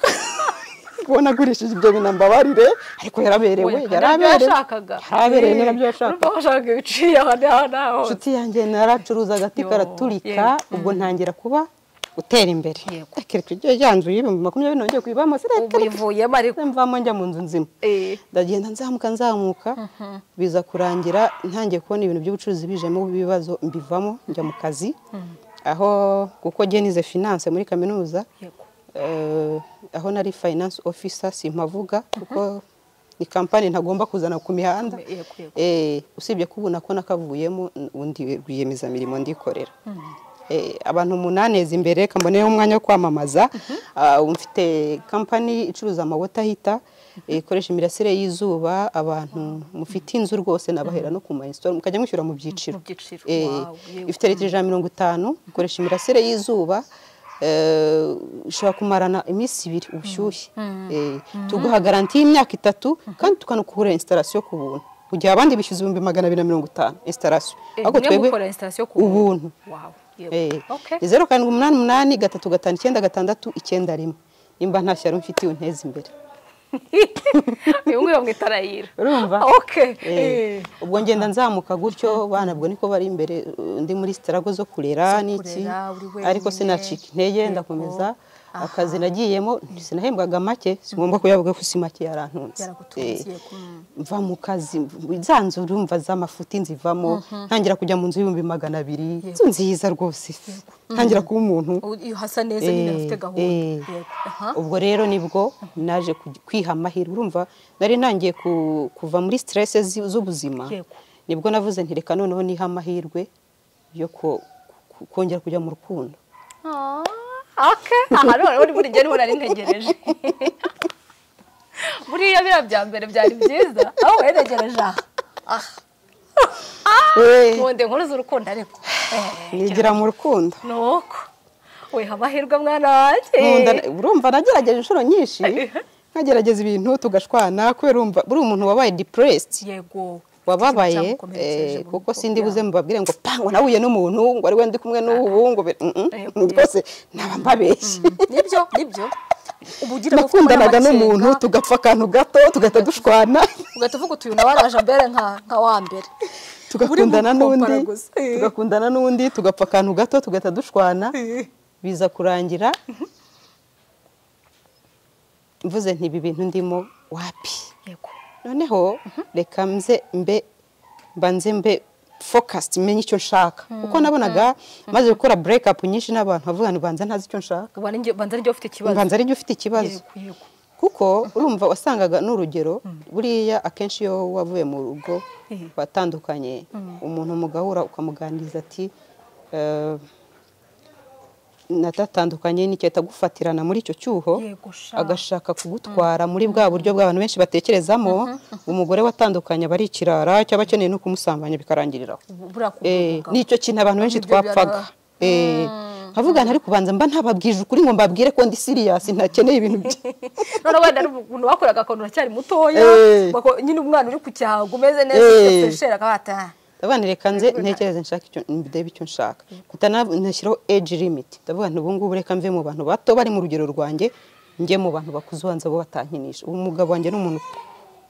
kubona agurishije ibyo bintu ambabarire ariko yaraberewe Oya, kandi nabyo yaraberewe yashakaga yaraberewe ni Eh, nabyo yashakaga urumva bashaka ibiciye aha n'aha n'aho inshuti yanjye naracuruza agati Yo, karaturika yeah. ubwo ntangira kuba utera imbere Yego. kereka ibyo yanzu y'ibihumbi makumyabiri nongeye kuyibamo ubu sireka ivuyemo ariko mvamo njya mu nzu nzima Eh. ndagenda nzamuka nzamuka biza kurangira ntangiye kubona ibintu by'ubucuruzi bijemo ibibazo mbivamo njya mu kazi aho kuko njye nize finance muri kaminuza Yego. eh, aho nari finance officer simpavuga kuko ni kampani ntagomba kuzana ku mihanda Yego, yego. Eh, usibye ko ubu nako nakavuyemo undi rwiyemezamirimo ndikorera Eh, abantu umunani neza imbere reka mboneyeho umwanya wo kwamamaza Ah, ubu mfite kampani icuruza amawota ahita ikoresha imirasire y'izuba abantu mufite inzu rwose nabahera no ku mayisitoro mukajya mwishyura mu byiciro Mu byiciro, Eh, wow, yewe. ifite litiro ijana na mirongo itanu ikoresha imirasire y'izuba eh, ishobora kumarana iminsi ibiri ubushyuhe Eh, tuguha garanti y'imyaka itatu kandi tukanakura instalation ku buntu mu gihe abandi bishyuza ibihumbi magana abiri na mirongo itanu instalation Eh, ariko mwe twebwe mukora installation ku ubuntu Wow, yego. Eh, Okay. ni zeru karindwi umunani umunani gatatu gatanu icyenda gatandatu icyenda rimwe nimba nta shyari umfitiye unteze imbere uyu nguyu bamwita rayira urumva okay Eh, Eh. ubwo ngenda nzamuka gutyo bana bwo niko bari imbere uh, ndi muri sitarago zo kurera n'iki kurera, uri ariko wenyine. sinacika intege ndakomeza akazi nagiyemo sinahembwaga make singomba kuyavuga ko si make yarantunze Yaragutunze, Eh, yego. Mm. mva mu kazi za nzu urumva z'amafuti nzivamo ntangira kujya mu nzu y'ibihumbi magana abiri inzu nziza rwose ntangira kuba umuntu Ubu iyo hasa neza nyine afite Eh, gahunda eh. Yego. Aha. ubwo rero nibwo naje kuj- kwiha amahirwe urumva nari ntangiye ku- kuva muri stress zi- z'ubuzima Yego. nibwo navuze nti reka noneho niha amahirwe yo ko- ku- kongera kujya mu rukundo Ah, okay aha noneho uri buri gihe niho narintegereje buriya biriya bya mbere byari byiza aho waregereje aha aha Eh, nkunde nkuru z'urukundo ariko Eh, nigira mu rukundo ni uko weha amahirwe mwana wanjye Nkunda na- urumva nagerageje inshuro nyinshi nkagerageza ibintu tugashwana kubera urumva uri umuntu wabaye depressed yego wababaye eh, kuko sindi buze mubabwire ngo pango nahuye n'umuntu ngo ari we ndi kumwe n'ubu ngo be- mm, mm, Eh, rwose naba mbabeshye nibyo nibyo uba ugira amatsiko nakundanaga n'amakenga, n'umuntu tugapfa akantu gato tugahita dushwana ugahita uvuga uti uyu nawe araje mbere nka nka wa mbere tugakundana Uri gukompara n'undi gusa. Eh. tugakundana n'undi tugapfa akantu gato tugahita dushwana biza kurangira mvuze nti ibi bintu ndimo wapi yego noneho reka mze mbe mbanze mbe focused menye icyo nshaka kuko nabonaga maze gukora break up nyinshi n'abantu bavuga ngo banza ntazi icyo nshaka Ubona njye- banza njye ufite ikibazo mbanza ari ufite ikibazo Yego, yego. kuko urumva wasangaga n'urugero buriya akenshi iyo wavuye mu rugo Mhm. watandukanye umuntu mugahura ukamuganiriza ati "Eh, natatandukanye n'icyo gufatirana muri icyo cyuho Yego, sha. agashaka kugutwara muri bwa buryo bw'abantu benshi batekerezamo umugore watandukanye aba ari ikirara cyaba akeneye no kumusambanya bikarangiriraho buriya ku Eh, ni icyo kintu abantu benshi Nibyo byari twapfaga aba- Eh, avuga ntari kubanza mba ntababwije ukuri ngo mbabwire ko ndi siriyasi ntakeneye ibintu bye none wenda ari umuntu wakoraga akantu uracyari mutoya Eh. bako- nyine umwana uri ku cyago umeze neza Eh. ufite fresheri akaba ati "Ah, abana reka nze ntekereze nshaka icyo ndebe icyo nshaka mpita na- nashyiraho age limit ndavuga nti ubu ngubu reka mve mu bantu bato bari mu rugero rwanjye njye mu bantu bakuze ubanza bo batankinisha ubu umugabo wanjye ni umuntu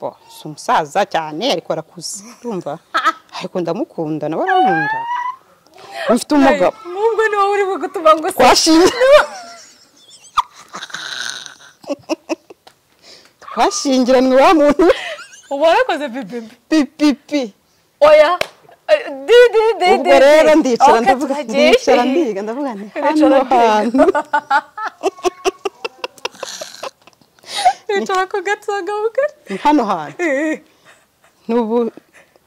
bo, si umusaza cyane ariko arakuze urumva ariko ndamukunda nawe aramunda mfite umugabo nubwo ni wowe uri gutuma ngo se twashinze twashingiranywe wa muntu uba warakoze bibibi pipipi oya eh, di di di di ubwo rero di. ndicara Ok, ndavuga tuhagiye. ndicara ndiga ndavuga nti hano Ndicara ndiga. hantu nicara ku gatsaga bugari ni hano hantu n'ubu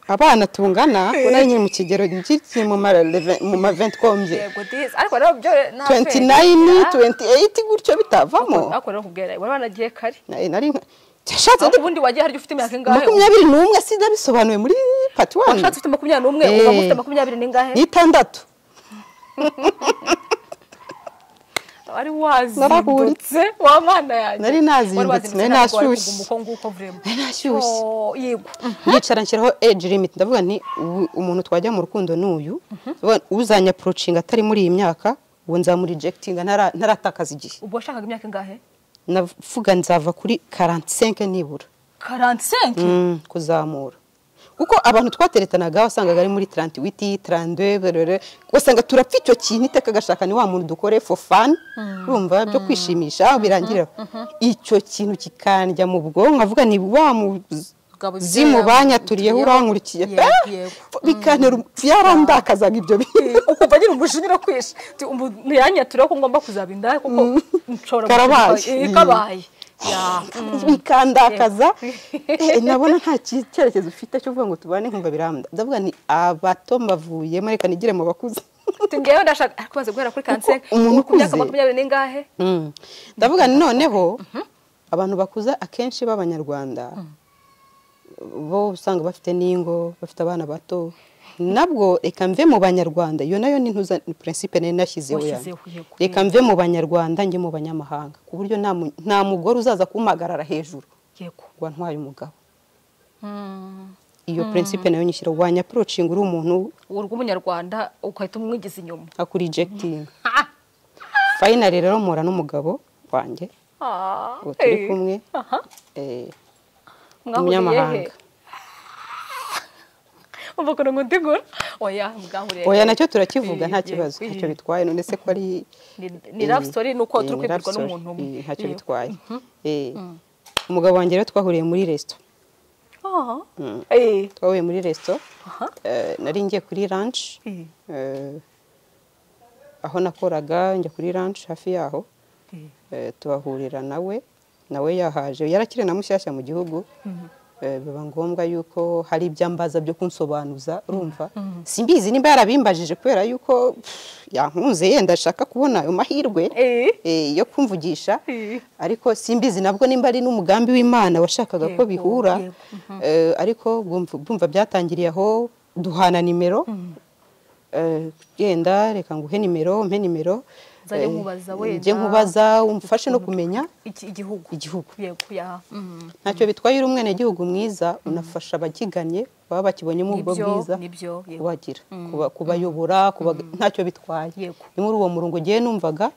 abana tungana urabona nyine mu kigero gikiri mu ma reve- mu ma 20 kombye yego dizi ariko rero byo nta 29 kwezi. 28 gutyo bitavamo ariko rero kubwira wari wanagiye kare Nari- nari nka- yashatse ariko ubundi wagiye harya ufite imyaka ingahe makumyabiri n'umwe sinabisobanuye muri pati wani washatse ufite makumyabiri n'umwe Eh. uba ufite makumyabiri n'ingahe n'itandatu wari wazindutse Narahurutse. wa mana yanjye Nari nazindutse, Wari wazindutse, nari ntabwo wari nashyushye. kuguma uko nguko vrema Nari nashyushye. Oh, yego yicara nshyiraho age limit ndavuga nti ubu umuntu twajya mu rukundo ni uyu Ndavuga uzanya approaching atari muri iyi myaka ubu nzamurijegitinga ntaratakaza igihe ubwo washakaga imyaka ingahe navuga nzava kuri 45 nibura 45 Mm, kuzamura kuko abantu twateretanaga wasangaga ari muri 38 32 berere wasanga turapfa icyo kintu iteka gashaka ni wa muntu dukore for fun urumva byo kwishimisha aho birangira icyo kintu kikandya mu bwonko nkavuga ni wa Gabo zimubanya turiyeho byara- turiyeho. urankurikiye Yego, Ah! yego. bikantera byarandakazaga ibyo bintu ukumva nyine umushinyira kwisha Ti, umuntu yanyaturiyeho ko ngomba kuzaba indaya kuko nshobora Karabaye. guturuka- Eh, kabaye Ya. bikandakaza Eh, nabona nta ki- cyerekezo ufite cyo kuvuga ngo tubane nkumva birambda ndavuga ni abato mbavuyemo reka nigire mu bakuze Ati, ngewe ndashaka ariko umaze guhera kuri kanseri umuntu uku myaka ukuze- makumyabiri n'ingahe Mm. ndavuga ni noneho abantu bakuze akenshi b'abanyarwanda bo usanga bafite n'ingo bafite abana bato nabwo reka mve mu banyarwanda iyo nayo ni ntuza ni principe nari nashyizeho yanjye. Washyizeho, yego. reka mve mu banyarwanda njye mu banyamahanga ku buryo nta mu- nta mugore uzaza kumpagarara hejuru yego ngo antwaye umugabo Mm. iyo principe nayo nyishyira wanya approaching uri umuntu urw'umunyarwanda ugahita umwigiza inyuma akurijegitinga Ah. finally rero mpura n'umugabo wanjye Ah. ubu turi Eh. kumwe Aha. eh, Mwahuriye he? umunyamahanga umva ukuntu nkundigura oya mwahuriye oya he? nacyo turakivuga Eh, nta eh, kibazo eh. ntacyo bitwaye none se ko ari Ni- ni love story ni uko Eh, turi ni kwibwirwa love story. n'umuntu umwe. Eh, ntacyo Eh. bitwaye Eh, umugabo wanjye rero twahuriye muri resto Aha. Eh. twahuye muri resto Aha. eh, nari ngiye kuri lunch Eh. eh, aho nakoraga njya kuri lunch hafi yaho Eh. eh, tuhahurira nawe nawe yahaje yarakiri na mushyashya mu gihugu eh, biba ngombwa yuko hari ibyo ambaza byo kunsobanuza urumva simbizi nimba yarabimbajije kubera yuko pff, yankunze yenda ashaka kubona ayo mahirwe Eh. eh, yo kumvugisha Eh. ariko simbizi nabwo nimba ari n'umugambi w'imana washakaga ko Yego, bihura yego. eh, ariko bwumva bwumva byatangiriye aho duhana nimero eh, genda reka nguhe nimero mpe nimero Nzajya eh, nkubaza njye wenda. nkubaza umfashe no kumenya Iki- igihugu igihugu yego ya Mm. ntacyo bitwaye uri umwenegihugu mwiza unafasha abakiganye baba bakibonyemo ubwo Nibyo, bwiza nibyo, yego. kubagira kuba- kubayobora kuba- ntacyo bitwaye Yego. ni muri uwo murongo ngewe numvaga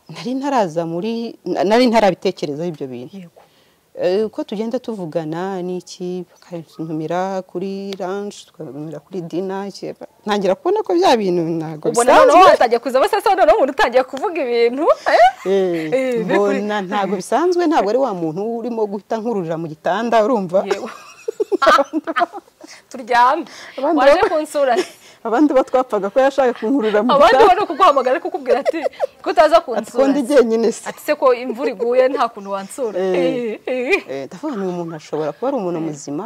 nari ntaraza muri na- nari ntarabitekerezaho ibyo bintu yego Eh, uko tugenda tuvugana n'iki bakantumira kuri ranch tukantumira kuri dina iki- ntangira kubona ko bya bintu ntabwo ubona bisanzwe. noneho watangiye kuza basasa noneho umuntu utangiye kuvuga ibintu eh? Eh, Eh, biri kuri- mbona ntabwo bisanzwe ntabwo ari wa muntu urimo guhita nkururira mu gitanda urumva yewe turyame Abandi waje baba- kunsura abandi bo twapfaga ko yashaka kunkurura mu abandi gitanda bari kuguhamagara ari kukubwira ati ko utaza ati ko kunsura ndi jyenyine se ati se ko imvura iguye nta kuntu wansura Eh. Eh, eh. Eh, ndavuga ni umuntu ashobora kuba ari umuntu muzima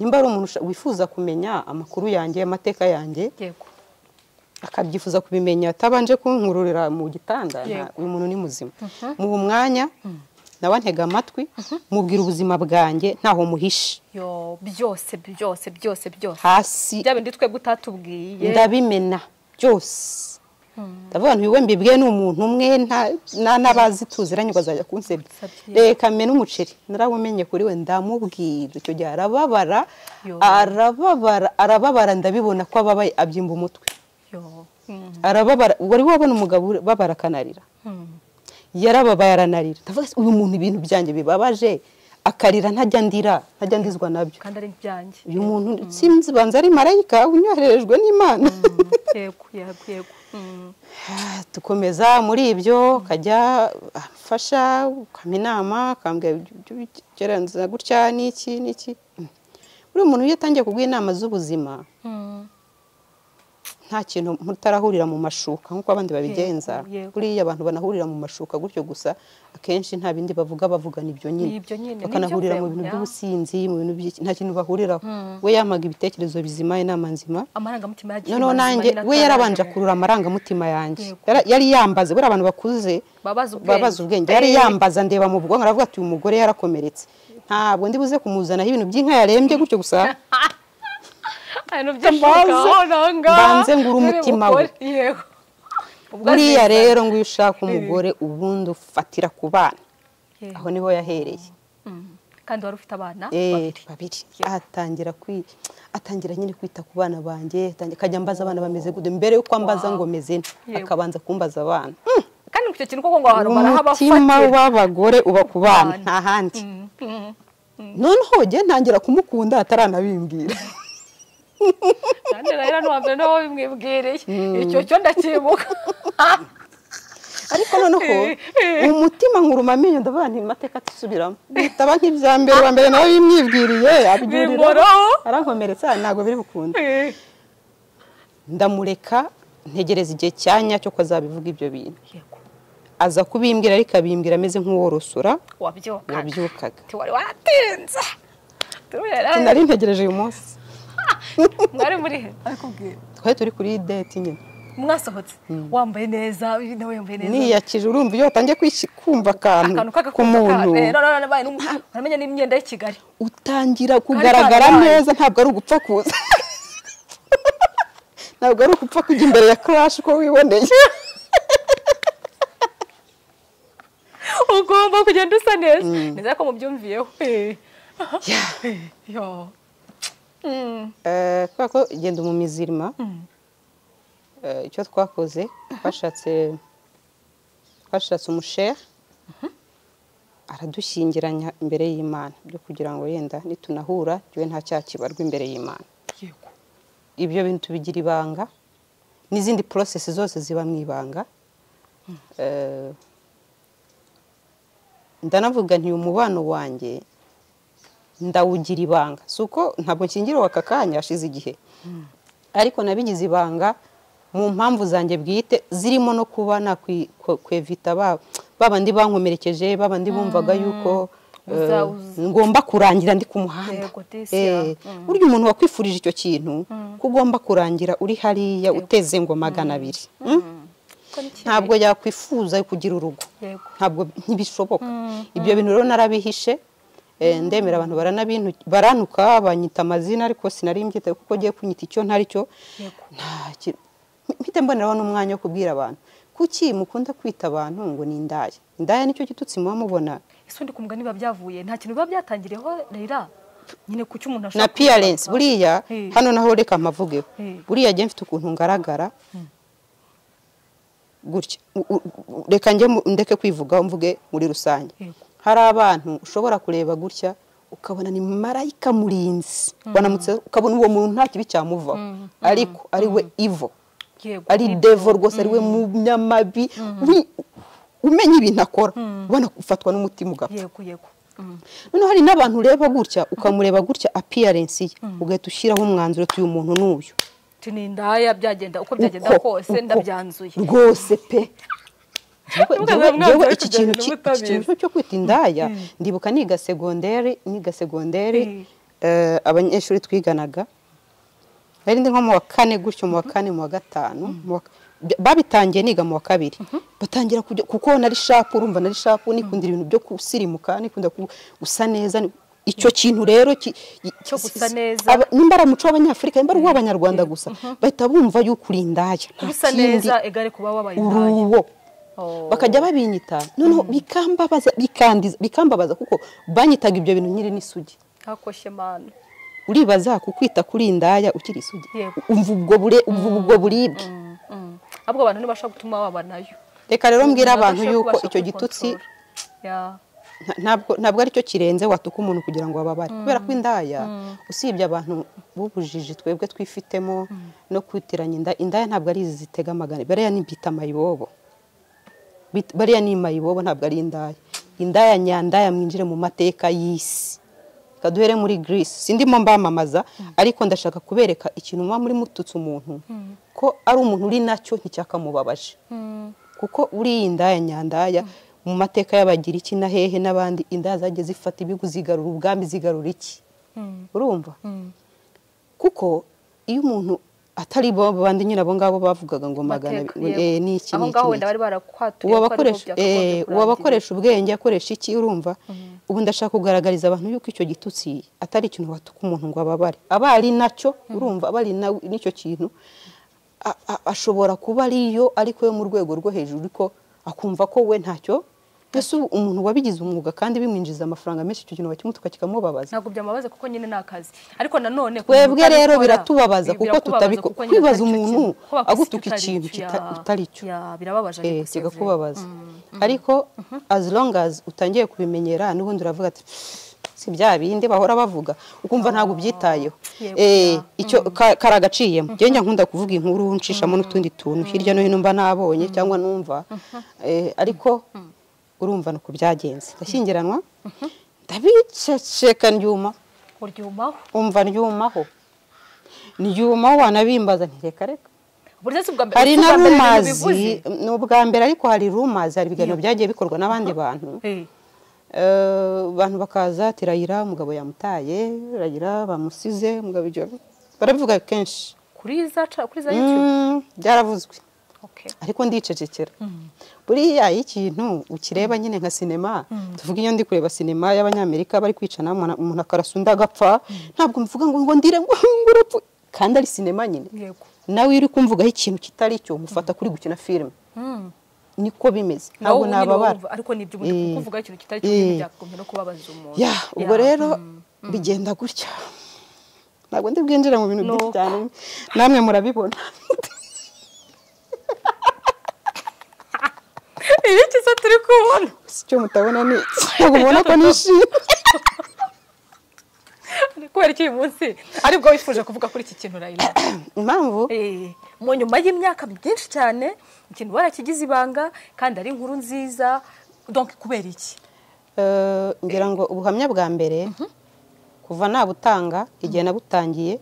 nimba ari umuntu usha- wifuza kumenya amakuru yanjye amateka yanjye yego akabyifuza kubimenya atabanje kunkururira mu gitanda nta- Yego. uyu muntu ni muzima muha umwanya nawe antega amatwi mubwira ubuzima bwanjye ntaho muhishe yo byose byose byose byose hasi bya bindi twebwe utatubwiye ndabimena byose ndavuga ngo wowe mbibwiye ni umuntu umwe nta- na- n'abazi tuziranye ukazajya kunsebya reka mena umuceri narawumenye kuri we ndamubwira icyo gihe arababara Yo. arababara arababara ndabibona ko ababaye abyimba umutwe yo arababara wari wabona umugabo ubabara akanarira yarababaye aranarira ndavuga ati, uyu muntu ibintu byanjye bibabaje akarira ntajya ndira ntajya ndizwa nabyo kandi ari ibyanjye uyu muntu sinzi banza ari marayika unyohererejwe n'imana Mm, yego yego yego Mm, Ah, dukomeza muri ibyo ukajya amfasha ukama inama ukambwira ibyo bigereranza gutya n'iki n'iki Mm. buriya umuntu iyo atangiye kuguha inama z'ubuzima mm. nta kintu mutarahurira mu mashuka nk'uko abandi babigenza yego. buriya abantu banahurira mu mashuka gutyo gusa akenshi nta bindi bavuga bavugana ibyo Ni nyine ibyo nyine, ni bakanahurira ibyo mu bintu bya- by'ubusinzi mu bintu by'iki nta kintu bahuriraho we yamaga ibitekerezo bizima inama nzima amarangamutima yagiye noneho mazima nanjye nyine we yarabanje ataraje. akurura amarangamutima yanjye Yego. Yara- yari yambaze buriya abantu bakuze Babaza ubwenge. babaza ubwenge yari Eh. yambaza ndeba mu bwonko aravuga ati uyu mugore yarakomeretse ntabwo ndi buze kumuzanaho ibintu by'inka yarembye gutyo gusa ibintu byashoboka mbanze- mbanze ngura umutima we. yego Ubwo buriya aziza. rero ngo iyo ushaka umugore ubundi ufatira ku bana Yego. aho niho yahereye Mm. kandi wari ufite abana Eh, babiri babiri Yego. atangira kwi atangira nyine kwita ku bana banjye atangira- akajya ambaza abana bameze gute mbere yuko ambaza ngo meze nte Yego. akabanza kumbaza abana kandi ku icyo kintu koko ngo abantu umutima barahabafatira w'abagore uba ku bana Abana. nta handi noneho njye ntangira kumukunda ataranabimbwira kandi rero n'uwa mbere niwe wabimwibwiriye icyo cyo ndakibuka ariko noneho umutima nkuruma amenyo ndavuga nti amateka atisubiramo bitaba nk'ibya mbere uwa mbere nawe bimwibwiriye abyurira Bimuroho. arankomeretsa ntabwo biri bukunda ndamureka ntegereza igihe cya nyacyo ko azabivuga ibyo bintu yego aza kubimbwira ariko abimbwira ameze nk'uworosora wabyukaga wabyukaga tiwari watinze Turera, nari ntegereje uyu munsi mwari muri he arikubwira twari turi kuri deti nyine mwasohotse wambaye neza uyu nawe yambaye neza niyakije urumva iyo watangiye kwisi- kumva akantu akantu ku muntu k'agakundakamenya n'imyenda y'i Kigali utangira kugaragara kabaye. neza ntabwo ari ugupfa kuza ntabwo ari ugupfa kujya imbere ya karashi uko wiboneye ugomba kugenda usa neza neza ko mubyumviyeho Eh. Yo. Mm. Eh, kubera ko genda mu mizirima eh, icyo twakoze twashatse twashatse umusheha aradushyingiranya imbere y'imana byo kugira ngo yenda nitunahura jyewe nta cyaha kibarwa imbere y'imana yego ibyo bintu tubigira ibanga n'izindi porosesi zose ziba mu ibanga Eh, ndanavuga nti uyu mubano wanjye ndawugira ibanga si uko ntabwo nshyingiriwe aka kanya hashize igihe ariko nabigize ibanga mu mpamvu zanjye bwite zirimo no kuba nakwevita ba bandi bankomerekeje ba bandi bumvaga yuko eh, Uza- uza- ngomba kurangira ndi ku muhanda Yego, this year. Eh, burya umuntu wakwifurije icyo kintu ko ugomba kurangira uri hariya uteze ngo magana abiri Mm? Ko ni kibi. ntabwo yakwifuza kugira urugo Yego. ntabwo ntibishoboka ibyo bintu rero narabihishe Eh, ndemera abantu baranabintu baranuka banyita amazina ariko sinari mbyitaye kuko giye kunyita icyo ntari cyo nta ki- mpita mboneraho n'umwanya wo kubwira abantu kuki mukunda kwita abantu ngo ni indaya indaya nicyo gitutsi muba mubona ese undi ku mugani biba byavuye nta kintu biba byatangiriyeho rera nyine ku cy'umuntu ashaka na piyarensi buriya Eh. hano naho reka mpavugeho Eh. buriya njye mfite ukuntu ngaragara gutya U- u- u- reka njye mu- ndeke kwivugaho mvuge muri rusange Yego. hari abantu ushobora kureba gutya ukabona ni marayika murinzi wanamutse ukabona uwo muntu nta kibi cyamuvaho ariko ari we ivo yego ari devo rwose ari we munyamabi uri- umenya ibintu akora ubona ufatwa n'umutima ugapfa yego yego Mm. noneho hari n'abantu ureba gutya ukamureba gutya apiyarensi ye ugahita ushyiraho umwanzuro uti uyu muntu ni uyu Ati ni indaya byagenda uko byagenda Uko, kose uko, ndabyanzuye rwose pe Njyewe- njyewe- Ntukazabone umwanzuro njyewe wo iki kujya kintu mu ki- iki butabera. kintu cyo kwita indaya ndibuka niga segonderi niga segonderi Mm. eh, abanyeshuri twiganaga nari ndi nko mu wa kane gutyo mu wa kane mu wa gatanu mu wa- bya- babitangiye niga mu wa kabiri batangira kujya kuko nari shapu urumva nari shapu nikundira ibintu byo gusirimuka nikunda ku- gusa neza ni- icyo kintu rero ki- Cyo gusa neza. Aba- nimba ari umuco w'abanyafurika nimba ari uw'abanyarwanda gusa bahita bumva yuko uri indaya nta gusa kindi, neza egare kuba wabaye uri indaya uwo Oh. bakajya babinyita noneho bikambabaza bikandiza bikambabaza kuko banyitaga ibyo bintu nyiri n'isugi hakoshye manu uribaza kukwita kuri indaya ukiri isugi Yego. umva ubwo bure umva ubwo buribwe ahubwo abantu ntibashobora gutuma waba nayo reka rero mbwira Ntabwo abantu ushobora yuko kubasha icyo gitutsi kubikontorora. Yeah. nta- ntabwo ntabwo ari cyo kirenze watuka umuntu kugira ngo babare kubera ko indaya usibye abantu b'ubujiji twebwe twifitemo no kwitiranya inda indaya ntabwo ari izi zitega amagana bariya ni mbita mayibobo Bit- bariya ni mayibobo ntabwo ari indaya indaya nyandaya mwinjire mu mateka y'isi reka duhere muri Greece sindimo mbamamaza ariko ndashaka kubereka ikintu muba muri mututse umuntu ko ari umuntu uri nacyo nticyakamubabaje Mm. kuko uriya indaya nyandaya mu mateka y'abagiriki na hehe n'abandi indaya zagiye zifata ibihugu zigarura ubwami zigarura iki Mm. urumva Mm. kuko iyo umuntu atari bo bandi nyine abo ngabo bavugaga ngo magana Mateka, abiri, yego. eh, ni iki aho ni iki, ngaho ni wenda iki. bari barakwaturiye uwo ko ari bo bakoresha byakagombye eh, uwo kurangira. bakoresha ubwenge akoresha iki urumva ubu ndashaka kugaragariza abantu yuko icyo gitutsi atari ikintu batuka umuntu ngo ababare aba ari nacyo urumva aba ari na- n'icyo kintu a- a- ashobora kuba ariyo ariko yo mu rwego rwo hejuru ariko akumva ko we ntacyo mbese ubu umuntu wabigize umwuga kandi bimwinjiza amafaranga menshi icyo kintu bakimutuka kikamubabaza ntabwo byamabaze kuko nyine ni akazi ariko nanone twebwe kumuntu rero utabikora, biratubabaza kuko birakubabaza tutabiko- kuko nyine kwibaza atari cyo umuntu kintu. Ko bakwisi agutuka tutari ikintu icyo, ya- kita- utari cyo. ya, birababaje Eh, ariko si kigakubabaza vrai. Mm. ariko as long as utangiye kubimenyera n'ubundi uravuga ati si bya bindi bahora bavuga ukumva ntabwo ubyitayeho Yego, Eh, ya. icyo ka- karagaciyemo njye nkunda kuvuga inkuru nshishamo n'utundi tuntu hirya no hino mba nabonye cyangwa numva Eh, ariko urumva ni uku byagenze ndashyingiranwa ndabiceceka ndyuma uryumaho umva ndyumaho ndyumaho wanabimbaza nti reka reka burya si ubwa mbere hari si na ubwa mbere ibintu bivuze. rumazi ni ubwa mbere ariko hari rumazi hari ibiganiro byagiye bikorwa n'abandi bantu Eh, Eh, abantu bakaza ati rayira umugabo yamutaye rayira bamusize umugabo ibyo barabivuga kenshi kuri za ca- kuri za YouTube Mm, byaravuzwe Okay. ariko ndicecekera buriya iyo ikintu ukireba nyine nka sinema tuvuga iyo ndi kureba sinema y'abanyamerika bari kwicana umuntu- umuntu akarasa undi agapfa ntabwo mvuga ngo ngo ndire ngo ngo urapfu kandi ari sinema nyine Yego. nawe iyo uri kumvugaho ikintu kitari cyo mufata kuri gukina filime Mm. niko bimeze Nawe ntabwo ubu nyine nababara wumva, ariko nibyo ubundi Eh, kuvuga ikintu kitari cyo nyine eh. byakagombye no kubabaza umuntu ya ubwo Ya. rero bigenda gutya ntabwo ndi bwinjire mu bintu byinshi Nuko. cyane namwe murabibona Iyo kiza turi kubona si cyo mutabona ni ntabwo mubona ko nishimye kubera iki uyu munsi aribwo wifuje kuvuga kuri iki kintu rayira impamvu Eh, mu nyuma y'imyaka myinshi cyane ikintu barakigize ibanga kandi ari inkuru nziza donc kubera iki eh, ngira ngo ubuhamya bwa mbere kuva nabutanga igihe nabutangiye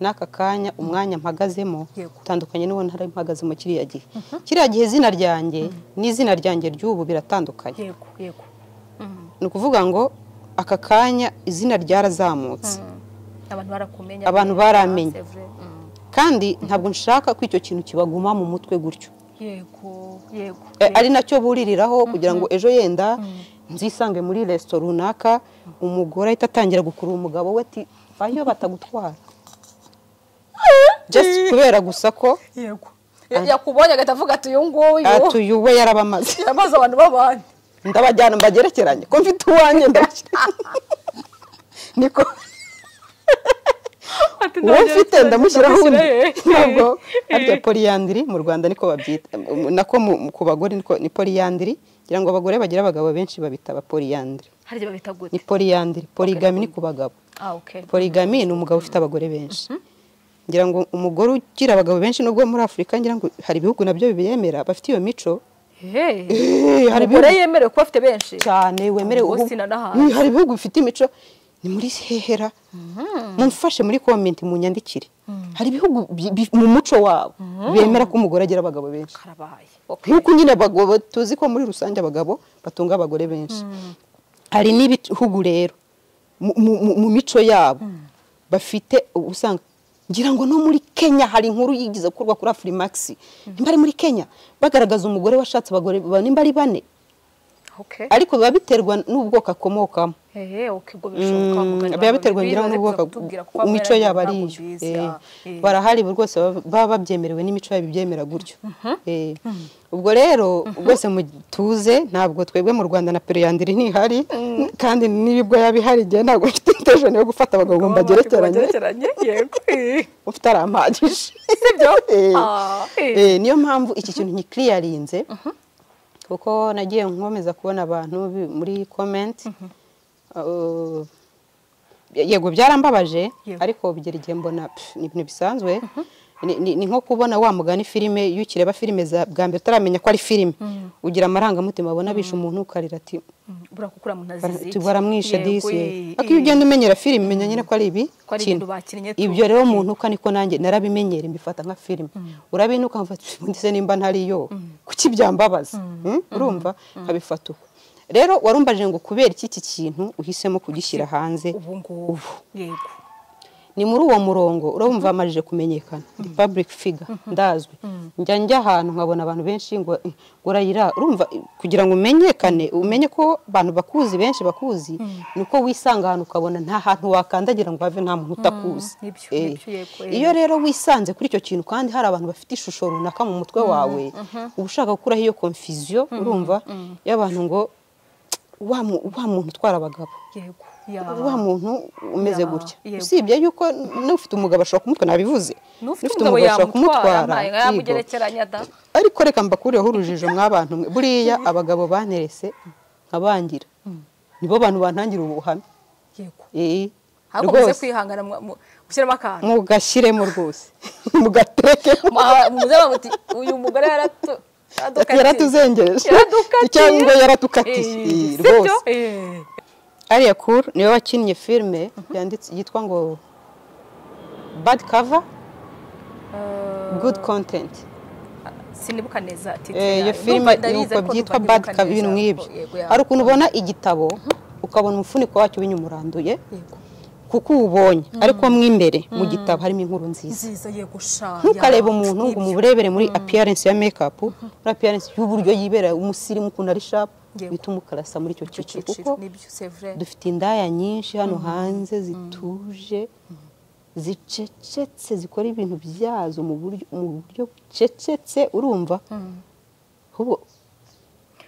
n'aka kanya umwanya mpagazemo Yego. utandukanye n'uwo ntari mpagazemo kiriya gihe kiriya gihe izina ryanjye n'izina ryanjye ry'ubu biratandukanye yego yego Mhm. ni ukuvuga ngo aka kanya izina ryarazamutse abantu barakumenya Abantu Ah, baramenye. c'est vrai. Mhm. kandi ntabwo nshaka ko icyo kintu kibaguma mu mutwe gutyo yego yego Eh, ari nacyo buririraho kugira ngo ejo yenda nzisange muri resitora runaka umugore ahita atangira gukurura umugabo we ati ayo batagutwara just kubera gusa ko yego Ya- yakubonye agahita avuga ati uyu nguyu atuye uwe yarabamaze yamaze abantu b'abandi ndabajyana mbagerekeranye ko mfite uwanjye ndabashyiranye niko Ati, uwo "Nongera mfite ikindi ndamushyiraho undi ndamushyira he?" ntabwo harya poliyandiri mu rwanda niko babyita nako mu- ku bagore niko- ni poliyandiri kugira ngo abagore bagire abagabo benshi babita abapoliyandiri harya babita gute ni poliyandiri polygami ni ku bagabo ah okay polygami ni umugabo ufite abagore benshi ngira ngo umugore ugira abagabo benshi nubwo muri afurika ngira ngo hari ibihugu nabyo bibiyemera bafite iyo mico hey Eh, hari umugore ibihugu yemerewe kuba afite benshi cyane wemerewe Ubwo ubu- sina n'ahantu. hari ibihugu bifite imico ni muri hehera mumfashe muri komenti munyandikire hari ibihugu bi- bi- mu muco wabo bemera ko umugore agira abagabo benshi karabaye okay nk'uko nyine abagabo tuzi ko muri rusange abagabo batunga abagore benshi hari n'ibihugu rero mu- mu mu- mu mico yabo bafite ubu usanga ngira ngo no muri kenya hari inkuru yigize gukorwa kuri afurimax nimba ari muri kenya bagaragaza umugore washatse abagore ba- nimba ari bane Okay. ariko biba biterwa n'ubwoko akomokamo Ehe, okay, ubwo bishoboka mugari Mm, wawe biba biterwa biba ngira ngo biza n'ubwoko kutubwira kuko baba imico yabo ari baragiye iyo Eh, ntabwo bize, ah, eh. barahari buri rwose baba- baba babyemerewe n'imico yabo ibyemera gutyo Eh, ubwo rero rwose mutuze ntabwo twebwe mu rwanda na pero yandiri ntihari kandi n'ibibwo yaba ihari igihe ntabwo mfite intention yo gufata abagabo ngo Baba bafite mbagerekeranye bagerekeranye, yego eh. ufite arampagije Eh. Ah, Eh, eh. niyo mpamvu iki kintu nkikiriyarinze kuko nagiye nkomeza kubona abantu bi- muri comment Uh, yego byarambabaje Yego. ariko bigera igihe mbona pff, ni ibintu bisanzwe Ni- ni ni nko kubona wa mugani filime iyo ukireba filime za bwa mbere utaramenya ko ari filime ugira amarangamutima abona abisha umuntu ukarira ati Mm, buriya kuko uriya muntu azize iki? baramwisha Yego, disi eh, ariko iyo ugenda umenyera filime umenya nyine ko ari ibi Ko ari kintu. ibintu bakinnye tu. ibyo rero umuntu uka niko nanjye narabimenyera mbifata nka filime urabinuka mfata ndetse nimba ntariyo kuki byambabaza Mm? urumva nkabifata uko rero warumbaje ngo kubera iki iki kintu uhisemo kugishyira hanze ubu ngubu yego ni muri uwo murongo urabumva bamajije kumenyekana ndi public figure ndazwi njya njya ahantu nkabona abantu benshi ngo "Eh, ngo urayira urumva eh, kugira ngo umenyekane umenye ko abantu bakuzi benshi bakuzi ni uko wisanga ahantu ukabona nta hantu wakandagira ngo have nta muntu utakuzi nibyo, Eh, nibyo, yego, eh. iyo rero wisanze kuri icyo kintu kandi hari abantu bafite ishusho runaka mu mutwe wawe uba ushaka gukuraho iyo confusion urumva y'abantu ngo wa mu- wa muntu utwara abagabo yego ya wa muntu umeze Ya, gutya yego. usibye yuko n'ufite umugabo ashobora kumutwara nabivuze n'ufite umugabo yamutwara yego. yamugerekeranya da ariko reka mbakurireho urujijo mwabantu mwe buriya abagabo banerese nkabangira nibo bantu bantangira ubuhamya yego Eh, ariko muze rwose kwihangana mu- mu- mushyiremo akantu mugashyiremo rwose mugaterekemo Mu- muze bamuti uyu mugore yaratu yadukatiye." yaratuzengereje Yaradukatiye. cyangwa yaratukatiye Eh, Eh, sibyo? rwose Eh. Aria Cool niwe wakinnye filime yanditse yitwa ngo bad cover Eh, good content sinibuka neza titire Eh, iyo yayo. filime Ndumva nuko ndarize ariko byitwa ndumva bad ndibuka cover ibintu neza. nk'ibyo Yego, ya. hari ukuntu ubona igitabo ukabona umufuniko wacyo binyumuranduye Yego. kuko uwubonye ariko mo imbere mu gitabo harimo inkuru nziza nziza yego sha ntukareba ya. umuntu ngo Nibyo. umurebere muri appearance ya makeup muri appearance y'uburyo yibera umusirimu ukuntu ari sharp Yego. bituma ukarasa muri icyo Icyo cyiciro cyiciro, kuko nibyo c'est vrai. dufite indaya nyinshi hano hanze zituje zicecetse zikora ibintu byazo mu buryo mu buryo bucecetse urumva ahubwo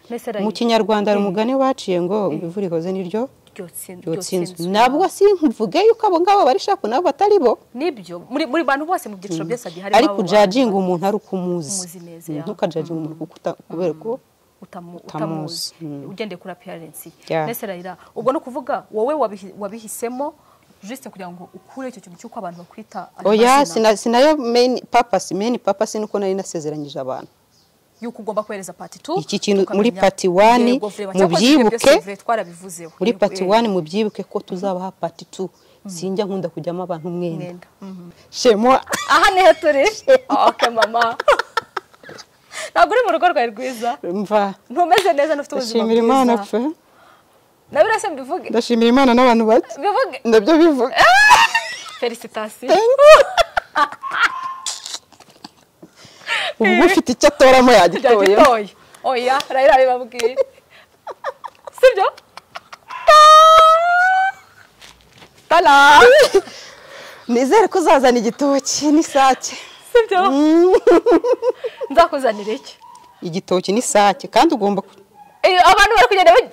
Mbese mu rayi- kinyarwanda hari umugani baciye ngo ibivura ihoze niryo ryotsin- ryotsinzwe ryotsinzwe. ntabwo simvuge yuko abo ngabo bari shapu nabo batari bo nibyo muri muri bantu bose mu byiciro byose hagiye harimo ariko abo bantu ujajinga umuntu ari uko umuzi Umuzi neza, Mm, ya. ntukajajinga umuntu kuko uta- kubera ko utamu- utamuzi. utamuzi ugendeye kuri appearance ye Yeah. mbese rayira ubwo ni ukuvuga wowe wabihi- wabihisemo juste kugira ngo ukure icyo kintu cy'uko abantu bakwita ayo oya sina- mazina, sinayo main purpose main purpose ni uko nari nasezeranyije abantu y'uko ugomba kohereza pati tu Iki kintu tukamenya- muri pati one, Yego, Vre, mu cyakoze ibyo byose, byibuke, Vre, twarabivuzeho muri Yego, pati eh, 1 mubyibuke ko tuzabaha pati 2 sinjya nkunda kujyamo abantu umwenda mwenda. Mhm. shemwa aha niho turi okay mama ntabwo uri mu rugo rwawe rwiza mva ntumeze neza ntufite ubuzima ndashimira imana bwiza pe na biriya se mbivuge ndashimira imana n'abantu bake bivuge nabyo bivuga felicitasiyo ubu ufite icyo atoramo yagitoye ryagitoye oya rayira bibabwiye sibyo tara nizere ko uzazana igitoki n'isake sibyo nzakuzanira iki igitoki n'isake kandi ugomba ku- Eh, abantu bari kugenda ba-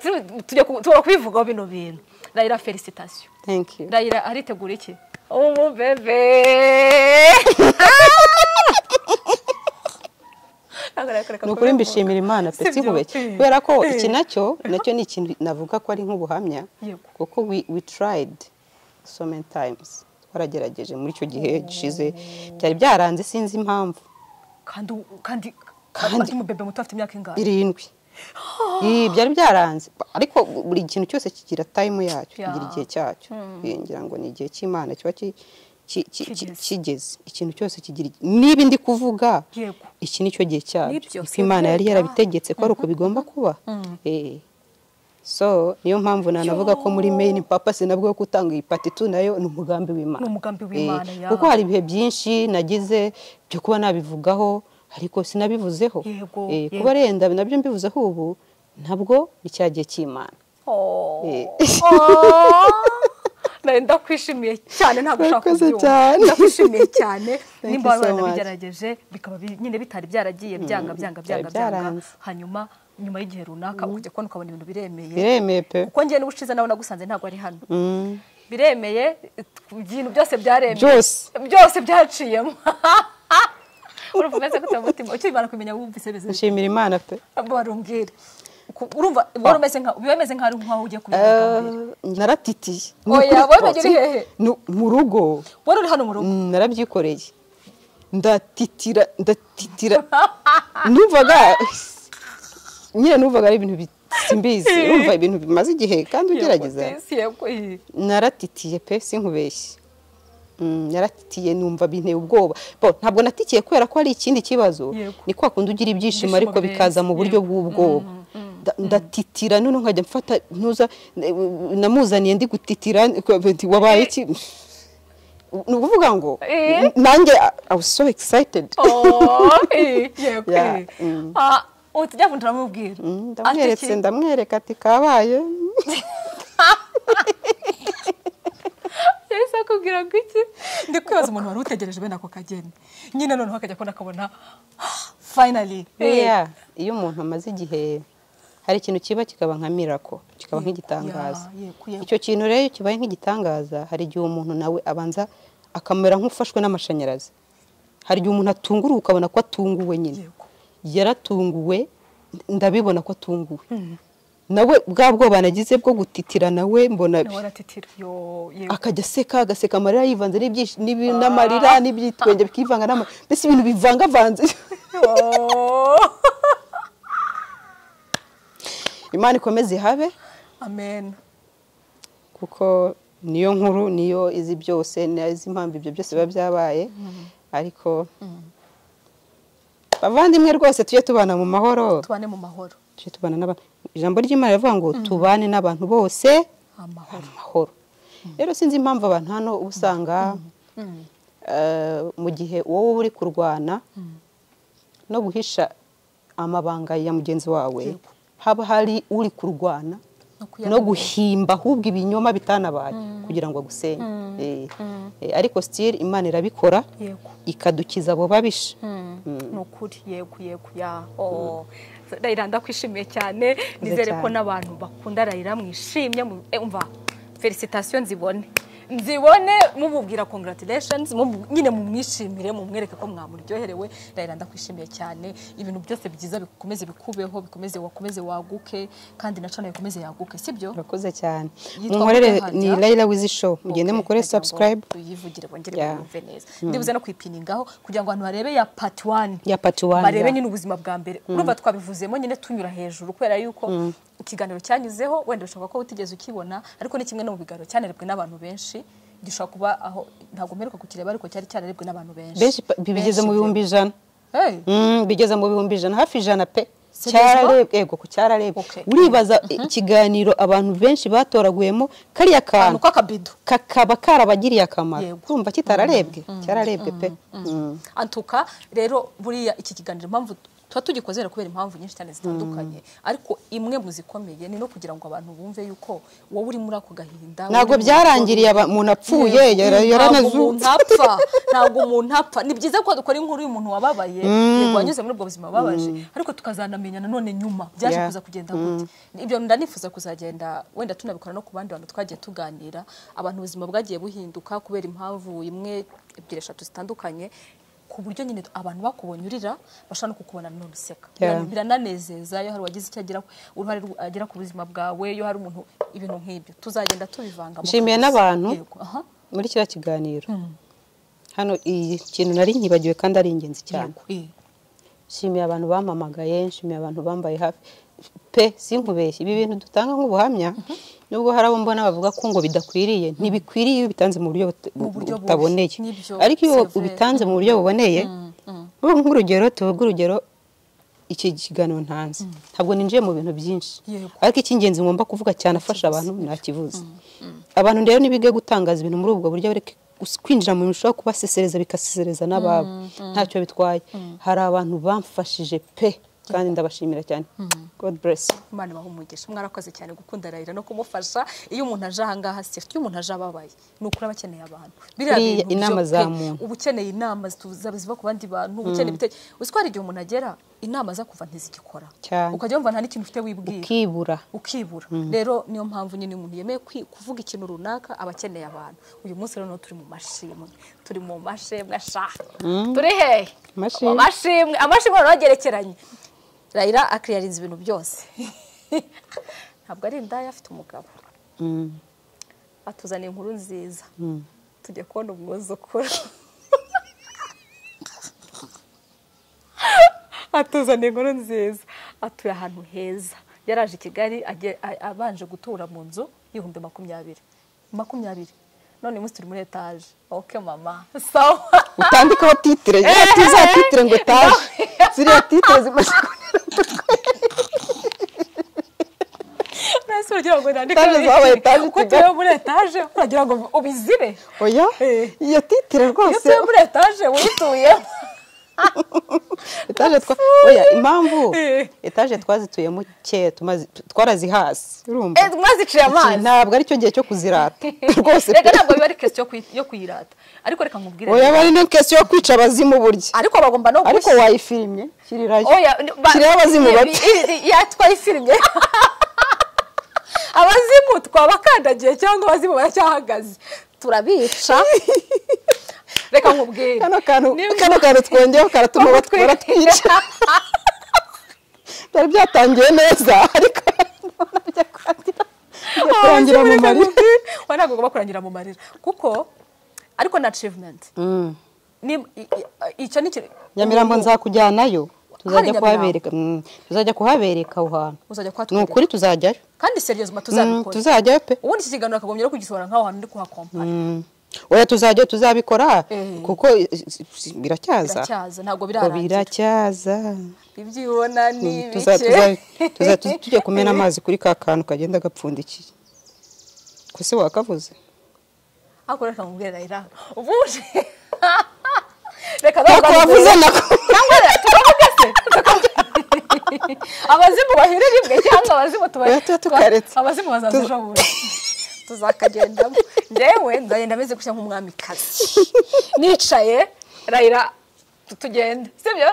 tujya ku- tugomba kubivugaho bino bintu rayira felicitasiyo thank you rayira aritegura iki umubebe ni ukuri mbishimira imana pe Sibyo? sikubeshye Eh. kubera ko Eh. iki nacyo nacyo ni ikintu navuga ko ari nk'ubuhamya Yego. kuko we, we tried so many times twaragerageje muri icyo gihe gishize byari byaranze sinzi impamvu kandi kandi Kandi- kandi umubebe muto afite imyaka ingahe irindwi Ii, byari byaranze ariko buri kintu cyose kigira time yacyo Ya. kigira igihe cyacyo Ii, ngira ngo ni igihe cy'imana kiba ki- ki- ki- ki- Kigeze. kigeze ikintu cyose kigira igi- niba ndi kuvuga Yego. iki nicyo gihe Nibyo, cyacyo si Kuko imana yari byo, ya. yarabitegetse ko ari uko bigomba kuba Eh. so niyo mpamvu nanavuga ko muri main purpose nabwo yo gutanga iyi pati tu nayo ni umugambi w'imana Ni umugambi Eh, w'Imana, ya. kuko hari ibihe byinshi nagize byo kuba nabivugaho ariko sinabivuzeho Yego, Eh, yego. kuba renda nabyo mbivuzeho ubu ntabwo ni cya gihe cy'imana Eh. nari ndakwishimiye cyane ntabwo ushaka Murakoze kubyumva cyane. ndakwishimiye cyane you nimba waba so much. waranabigerageje bikaba bi- nyine bitari byaragiye byanga byanga byanga byari byanga byaranze. hanyuma nyuma y'igihe runaka ukajya kubona ukabona ibintu biremeye biremeye pe kuko ngewe n'ubushize nawe nagusanze ntabwo ari hano biremeye ibintu byose byaremeye Byose. byose byaciyemo urumva umeze gute mu mutima ukimara kumenya wumvise beze nshimira imana pe barumbwire Ku- urumva wari umeze nka biba bimeze nk'aho ari nk'aho ugiye kubivuga bwa mbere Eh, naratitiye Oya, Ni ukuri wowe rwose. wagiye hehe? Nu- mu rugo wari uri hano mu rugo Mm, narabyikoreye ndatitira ndatitira numvaga nyine numvaga ari ibintu bisimbizi urumva ibintu bimaze igihe kandi ugerageza Yego, isi, yego, iyi. naratitiye pe sinkubeshye Mm, naratitiye numva binteye ubwoba Bo, ntabwo natikiye kubera ko hari ikindi kibazo Yego. ni kwa kundi ugira ibyishimo Ibyishimo ariko bikaza mu birenze. buryo Yego. bw'ubwoba Mm, Nda- ndatitira none nkajya mfata ntuza namuzaniye ndi gutitira ndi- wabaye iki ni ukuvuga ngo Eh. nanjye I was so excited Oh, iyi, yego, Yeah, iyi. Ah, uti jya vuga ndamubwira ndamweretse ndamwereka ati kabaye yahise akubwira ngo iki ndi kwibaza umuntu wari utegereje bene ako kageni nyine noneho akajya kubona akabona finally Oya, iyo umuntu amaze igihe hari ikintu kiba kikaba nka mirako kikaba Yego, nk'igitangaza ya, yego, yego. icyo kintu rero iyo kibaye nk'igitangaza hari igihe umuntu nawe abanza akamera nk'ufashwe n'amashanyarazi hari igihe umuntu atunguruwe ukabona ko atunguwe nyine Yego. yaratunguwe ndabibona ko atunguwe nawe bwa bwoba nagize bwo gutitira nawe mbona nawe aratitira yo yego akajya aseka agaseka amarira yivanze n'ibyish- n'ibi- n'amarira n'ibyitwenge bikivanga n'amarira mbese ibintu bivangavanze Oh, imana ikomeze ihabe amen kuko niyo nkuru niyo izi byose nizi impamvu ibyo byose biba byabaye ariko bavandimwe rwose tujye tubana mu mahoro tubane mu mahoro tujye tubana n'aba- ijambo ry'imana rivuga ngo tubane n'abantu bose amahoro mu mahoro rero sinzi impamvu abantu hano uba usanga eh, mu gihe wowe uba uri kurwana no guhisha amabanga ya mugenzi wawe Yego. haba hari uri kurwana No no kuyamenya. guhimba ahubwo ibinyoma bitanabaye kugira ngo agusenye Eh, eh, ariko sitiri imana irabikora yego ikadukiza abo babisha ni ukuri yego yego ya oh. rayira ndakwishimiye cyane nizere ko cyane. n'abantu bakunda rayira mwishimye mu- eh, umva felicitasiyo nzibone nzibone mumubwira congratulations mumu- nyine mumwishimire mumwereke ko mwamuryoherewe rayira ndakwishimiye cyane ibintu byose byiza bikomeze bikubeho bikomeze wakomeze waguke kandi na cana bikomeze yaguke sibyo urakoze cyane Yitwa munkorere Mukantabya. ni layira wizi show mugende Okay, mukore kugira ngo subscribe tuyivugire bongere Yeah. bumve neza ndibuze no kuyipiningaho kugira ngo abantu barebe ya part 1 Ya part one, barebe yeah. nyine ubuzima bwa mbere urumva twabivuzemo nyine tunyura hejuru kubera yuko ikiganiro cyanyuzeho wenda bishobora ko utigeze ukibona ariko ni kimwe no mu biganiro cyanerebwe n'abantu benshi gishobora kuba aho ntabwo mperuka kukireba ariko cyari cyanerebwe n'abantu benshi benshi pa- bigeze mu pe. bihumbi ijana Hey. Mm, bigeze mu bihumbi ijana hafi ijana pe Seriously? cyararebwe yego ku cyararebwe Okay. uribaza ikiganiro abantu benshi batoraguyemo kariya kantu ahantu k'akabido kakaba karabagiriye akamaro Yego. kumva kitararebwe cyararebwe pe Mm. antuka rero buriya iki kiganiro impamvu tuba tugikoze rero kubera impamvu nyinshi cyane zitandukanye ariko imwe mu zikomeye ni no kugira ngo abantu bumve yuko wowe uri muri ako gahinda ntabwo byarangiriye aba- umuntu apfuye yara- yaranazutse apfa ntabwo umuntu apfa ni byiza ko dukora inkuru y'umuntu wababaye yego wanyuze muri ubwo buzima wababaje ariko tukazanamenya nanone nyuma byaje Yeah. kuza kugenda gute ibyo ndanifuza kuzagenda wenda tunabikora no ku bandi bantu twagiye tuganira abantu ubuzima bwagiye buhinduka kubera impamvu imwe ebyiri eshatu zitandukanye ku buryo nyine abantu bakubonye urira bashobora no kukubona none useka Yeah. Biran- birananezeza iyo hari uwagize icyo agira uruhare rw- agira ku buzima bwawe iyo hari umuntu ibintu nk'ibyo tuzagenda tubivanga Nshimiye n'abantu. aha muri kiriya kiganiro hano iyi kintu nari nkibagiwe kandi ari ingenzi cyane Yego, eh. nshimiye abantu bampamagaye nshimiye abantu bambaye hafi pe sinkubeshye ibi bintu dutanga nk'ubuhamya nubwo hari abo mbona bavuga ko ngo bidakwiriye ntibikwiriye iyo bitanze mu buryo bute- Mu buryo bubi. butaboneye Nibyo, ariko iyo c'est vrai. ubitanze mu buryo buboneye ubu nk'urugero tuvuge urugero iki kiganiro ntanze ntabwo ninjiye mu bintu byinshi Yego. ariko icy'ingenzi ngomba kuvuga cyane afasha abantu ntakivuze abantu rero ntibige gutangaza ibintu muri ubwo buryo bareke gus- kwinjira mu bintu bishobora kubasesereza bikasesereza n'ababo ntacyo bitwaye hari abantu bamfashije pe kandi ndabashimira cyane god bless imana ibaha umugisha mwarakoze cyane gukunda rayira no kumufasha iyo umuntu aje ahangaha si iyo umuntu aje ababaye ni ukuri aba akeneye abantu biriya Biriya bintu byo inama pe, za muntu. uba ukeneye inama zitu- zaba ziva ku bandi bantu uba ukeneye ibitekerezo uzi ko hari igihe umuntu agera inama za kuva ntizigikora Cyane. ukajya wumva nta n'ikintu ufite wibwira ukibura ukibura rero niyo mpamvu nyine umuntu yemeye kwi- kuvuga ikintu runaka aba akeneye abantu uyu munsi rero turi mu mashimwe turi mu mashimwe ashaka turi hehe Amashimwe. Mu mashimwe amashimwe rero agerekeranye rayira akiriyarinze ibintu byose ntabwo ari indaya afite umugabo Mm. atuzaniye inkuru nziza tujya kubona umwuzukuru atuzaniye inkuru nziza atuye ahantu heza yaraje i kigali agiye- a- abanje gutura mu nzu y'ibihumbi makumyabiri makumyabiri none uyu munsi turi muri etaje oke mama sawa utandikaho titire ziriya tuza titire ngo taje ziriya titire zimaze nasi uragira ngo nandike Etaje zabaye etaje uko i Kigali. tuye muri etaje uragira ngo ubizire oya Eh. iyo titire iyo rwose tuye muri etaje wituyemo etaje twa oya impamvu Eh. etaje twazituyemo kera tumaze- twarazihasi urumva Eh, mwaziciye Iki amazi ntabwo aricyo gihe cyo kuzirata rwose reka ntabwo biba ari kesi yo kuyirata ariko reka nkubwire oya aba ari na kesi yo kwica abazimu burya ariko bagomba no ariko gushyi- wayifirimye shyirirayo Oya, n- ba- shyiraho abazimu i- bapfa i- i- yatwaye ifirimye abazimu twabakandagiye cyangwa abazimu baracyahagaze turabica reka nkubwire kano kantu Niba- kano kantu twongeyeho karatuma Bakutwi- batwara twica byari byatangiye neza ariko nabyo kurangira bijya kurangira mu Abazimu, reka marira nkubwire. Oya, ntabwo bagomba kurangira mu marira kuko ariko na achievement Mm. Ni- i- i- icyo ni ikintu nyamirambo nzakujyanayo tuzajya Nyamirambo? kuhabereka mm, tuzajya kuhabereka aho hantu uzajya ni kuhatwereka ukuri tuzajyayo kandi seriyozima Mm, tuzabikora tuzajyayo pe ubundi iki kiganiro akagombye no kugisohora nk'aho hantu ndi kuhakompara Mm. oya tuzajya tuzabikora Eh. kuko i- i- i- biracyaza biracyaza ntabwo Ngo birarangira biracyaza ibyo ubona ni Tuza- tuza- tuza- tuza- tujye kumena amazi amazi kuri ka kantu kagenda gapfundikiye ko se wakavuze ariko reka mubwire rayira ubuje reka Ntako wavuze nako cyangwa reka tukavuge se Tukavuge- abazimu bahire rimwe cyangwa abazimu Oya, tuba tukaretse. tuba- abazimu bazaza Tuza- ejo bundi tuzakagendamo ndewe nzagenda ameze gutya nk'umwamikazi nicaye rayira tu- tugenda sibyo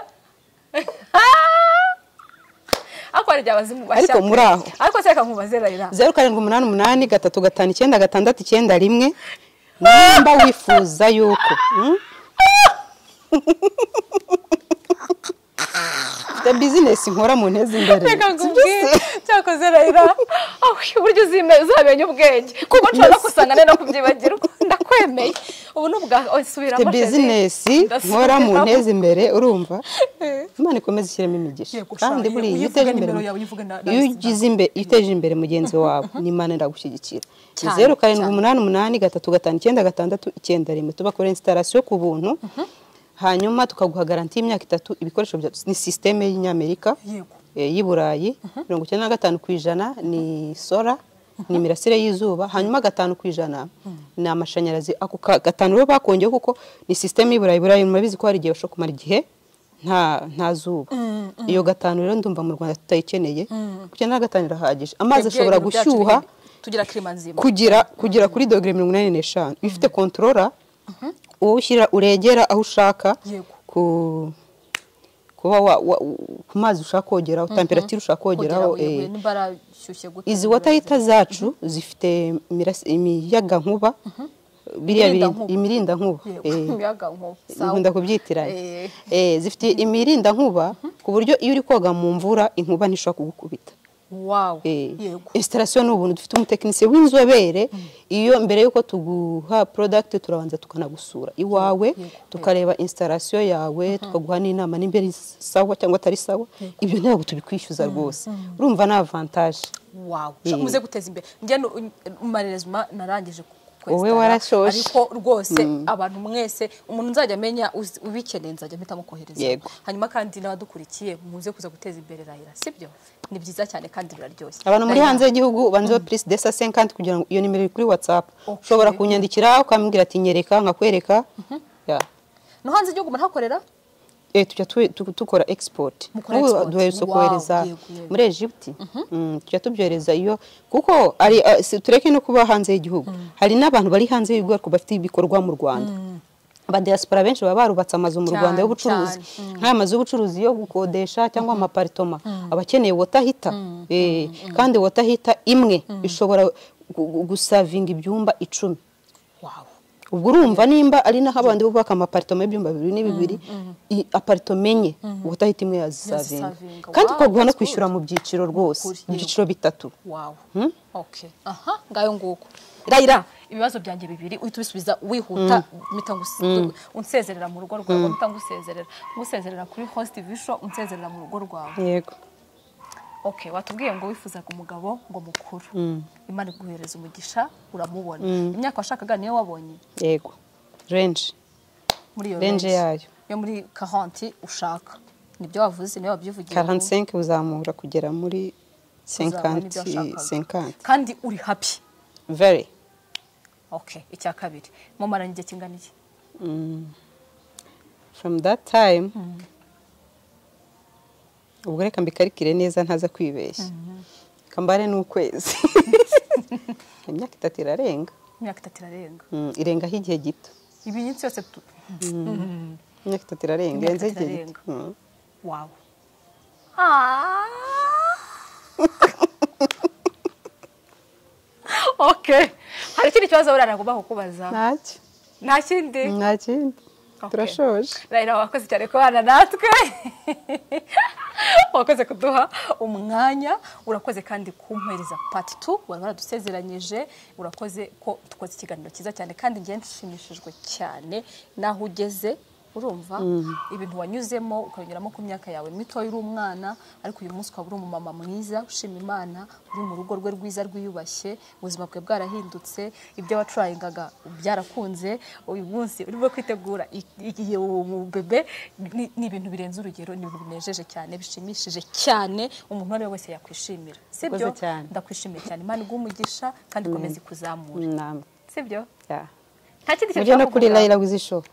ariko hari igihe abazimu bashya Ariko muri aho. ariko se reka nkubaze rayira zeru karindwi umunani umunani gatatu gatanu icyenda gatandatu icyenda rimwe nimba wifuza yuko mm? mfite bizinesi nkora mu ntezi imbere reka Sibyo nkubwire se? cyakoze rayira aho uburyo uzime- uzamenya ubwenge kuko nshobora no gusanga nari no kubyibagirwa ndakwemeye ubu ni ubwa oya, mfite subiramo chérie. bizinesi Ndasubiramo. nkora mu ntezi imbere urumva Eh. imana ikomeze ishyiremo imigisha Yego, sha, kandi iyo- buriya iyo uyivuga uteje imbere nimero yawe, uyivuge na- na- iyo ugize imbe- iyo uteje imbere mugenzi wawe n'imana iragushyigikira Ni Cyane, zeru karindwi cyane. umunani umunani gatatu gatanu icyenda gatandatu icyenda rimwe tubakore instarasiyo ku buntu hanyuma tukaguha garanti y'imyaka itatu ibikoresho bya ni sisiteme y'inyamerika Yego. eh, y'i burayi mirongo icyenda na gatanu ku ijana ni sora ni imirasire y'izuba hanyuma gatanu ku ijana ni amashanyarazi ako ka- gatanu rero bakongeyeho kuko ni sisiteme y'iburayi burayi murabizi ko hari igihe bashobora kumara igihe nta nta zuba iyo gatanu rero ndumva mu rwanda tutayikeneye kuko icyenda na gatanu irahagije amazi Twebwe ashobora ibintu byacu gushyuha biri- tugira kirima nzima kugira kugira kuri dogere mirongo inani n'eshanu iyo ufite kontorora wowe ushyira uregera aho ushaka Yego. ku kuba wa- wa- ku mazi ushaka kogeraho temperatire ushaka kogeraho Kugera eh, huye, niba arashyushye gute izi watahita zacu zifite imirasi- imiyaga nkuba biriya biri- Imirindankuba. imirinda nkuba Yego, eh, umuyaga nko- sawa. nkunda kubyitiranya Eh. Eh, zifite imirinda nkuba ku buryo iyo uri koga mu mvura inkuba ntishobora kugukubita Wow. Eh, Yego. installation ni ubuntu dufite umutekinisiye w'inzobere iyo mbere y'uko tuguha product turabanza tukanagusura iwawe tukareba installation yawe tukaguha n'inama nimba ari sawa cyangwa atari sawa ibyo ntabwo tubikwishyuza rwose urumva ni avantage Wow. Eh. muze guteza imbere njye nu- umarerezima narangije ku- kwesitara, Wowe warashoje. ariko rwose abantu mwese umuntu nzajya amenya uzi- ubikeneye nzajya mpitamo kohereza Yego. hanyuma kandi n'abadukurikiye muze kuza guteza imbere rayira sibyo ni byiza cyane kandi biraryoshye abantu muri Rayira, hanze y'igihugu banzeho purisi desa senkanti kugira ngo iyo nimero iri kuri watsapu Okay. ushobora kunyandikira ukambwira ati nyereka nkakwereka Ya. no hanze y'igihugu murahakorera eh tujya tu- tu- tukora export Mukora Ubu export. duherutse Wow, kohereza yego, yego. muri Egypt Mm, tujya tubyohereza iyo kuko ari ah, si- tureke no kuba hanze y'igihugu hari n'abantu bari hanze y'igihugu ariko bafite ibikorwa mu Rwanda Aba diaspora benshi baba barubatse amazu mu Cyane, Rwanda y'ubucuruzi cyane. nk'aya mazu y'ubucuruzi yo gukodesha cyangwa amaparitoma aba akeneye wotahita kandi wotahita imwe ishobora gu- gu- gusavinga ibyumba icumi wawe ubwo urumva nimba ari naho abandi bubaka amaparitoma y'ibyumba bibiri n'ibibiri i- aparitoma enye ubutahita imwe yazisavinga Yazisavinga. kandi Wow, ukaguha no that's kwishyura mu byiciro rwose Ukuri, mu yego. byiciro bitatu wawe okay aha ngayo nguko rayira ibibazo byanjye bibiri uhita ubisubiza wihuta mpita ngusi- unsezerera mu rugo rwawe mpita ngusezerera ngusezerera kuri host visho unsezerera mu rugo rwawe yego okay watubwiye ngo wifuzaga umugabo ngo mukuru imana iguhereza umugisha uramubona imyaka washakaga niyo wabonye yego renji muri iyo Range yayo. yo muri 40 ushaka nibyo wavuze niyo wabyivugiye 45 uzamura kugera muri 50 50 kandi uri happy very okay icya kabiri mu maranye igihe kingana iki from that time ubwo reka mbikarikire neza ntaza kwibeshya kambare n'ukwezi imyaka itatu irarenga imyaka itatu irarenga Mm, irengaho igihe gito ibinyitsi yose tu... imyaka itatu irarenga Imyaka irenze itatu igihe irarenga. gito Mm. wawe Ah. okay hari ikindi kibazo burara ngomba kukubaza ntacyo nta kindi nta kindi Okay. turashoje rayira wakoze cyane kubana natwe wakoze kuduha umwanya urakoze kandi kumpereza pati tu wari waradusezeranyije urakoze ko dukoze ikiganiro cyiza cyane kandi ngewe nshimishijwe cyane n'aho ugeze urumva ibintu wanyuzemo ukanyuramo ku myaka yawe mito uri umwana ariko uyu munsi ukaba uri umumama mwiza ushima imana uri mu rugo rwe rwiza rwiyubashye ubuzima bwe bwarahindutse ibyo wacurayingaga byarakunze uyu munsi urimo kwitegura i- igihe bebe ni ibintu birenze urugero ni ibintu binejeje cyane bishimishije cyane umuntu uwo ari we wese yakwishimira sibyo Urakoze cyane. ndakwishimiye cyane imana iguha umugisha kandi ikomeze ikuzamure namwe sibyo yeah. nta kindi kintu mujye no ushaka kuri kuvuga? layira wizishobo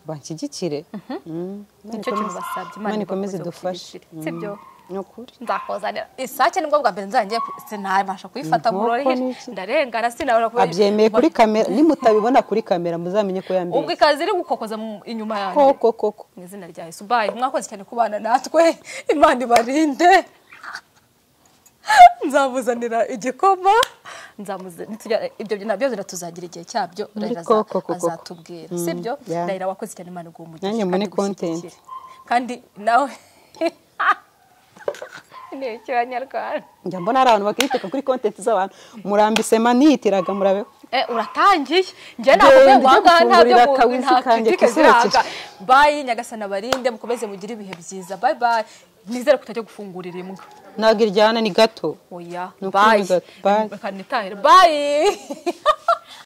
banshyigikire Mm. Imana nicyo kintu ikomeze- basabye imana ikomeze ikomeze idufashe gushyigikira. sibyo ni ukuri nzakuzanira isake nibwo bwa mbere nzajya sinabasha kuyifata Inkoko ni ngoroheje iki? ndarengana sinabona kuba abyemeye kuri kamera nimutabibona kuri kamera muzamenye ko ubwo yambaye ikaze iri gukokoza mu- inyuma yanjye koko koko mu izina rya yesu bayi mwakoze cyane kubana natwe imana ibarinde nzamuzanira igikoma nzamuza- nitujya- ibyo nabyo tuzagira igihe cyabyo Muri Raila aza- koko, koko, koko. azatubwira sibyo yeah. rayira wakoze cyane imana iguha umugisha Nanjye mbone kandi igushyigikire. content. kandi nawe ni icy'abanyarwanda njya mbona hari abantu bakiteka kuri kontenti z'abantu murambise maniyitiraga murabeho Eh, uratangiye njye Genda navuye ujye guhanga ntabyo gufungurira mu- kawisi nta kanjye kritike kizerekeye. ziranga bayi nyagasana barinde mukomeze mugire ibihe byiza bayi bayi nizere ko utajya gufungurira imbwa ntabwo iryana ni gato oya Ni ukuri bayi gato, bye. bayi bayi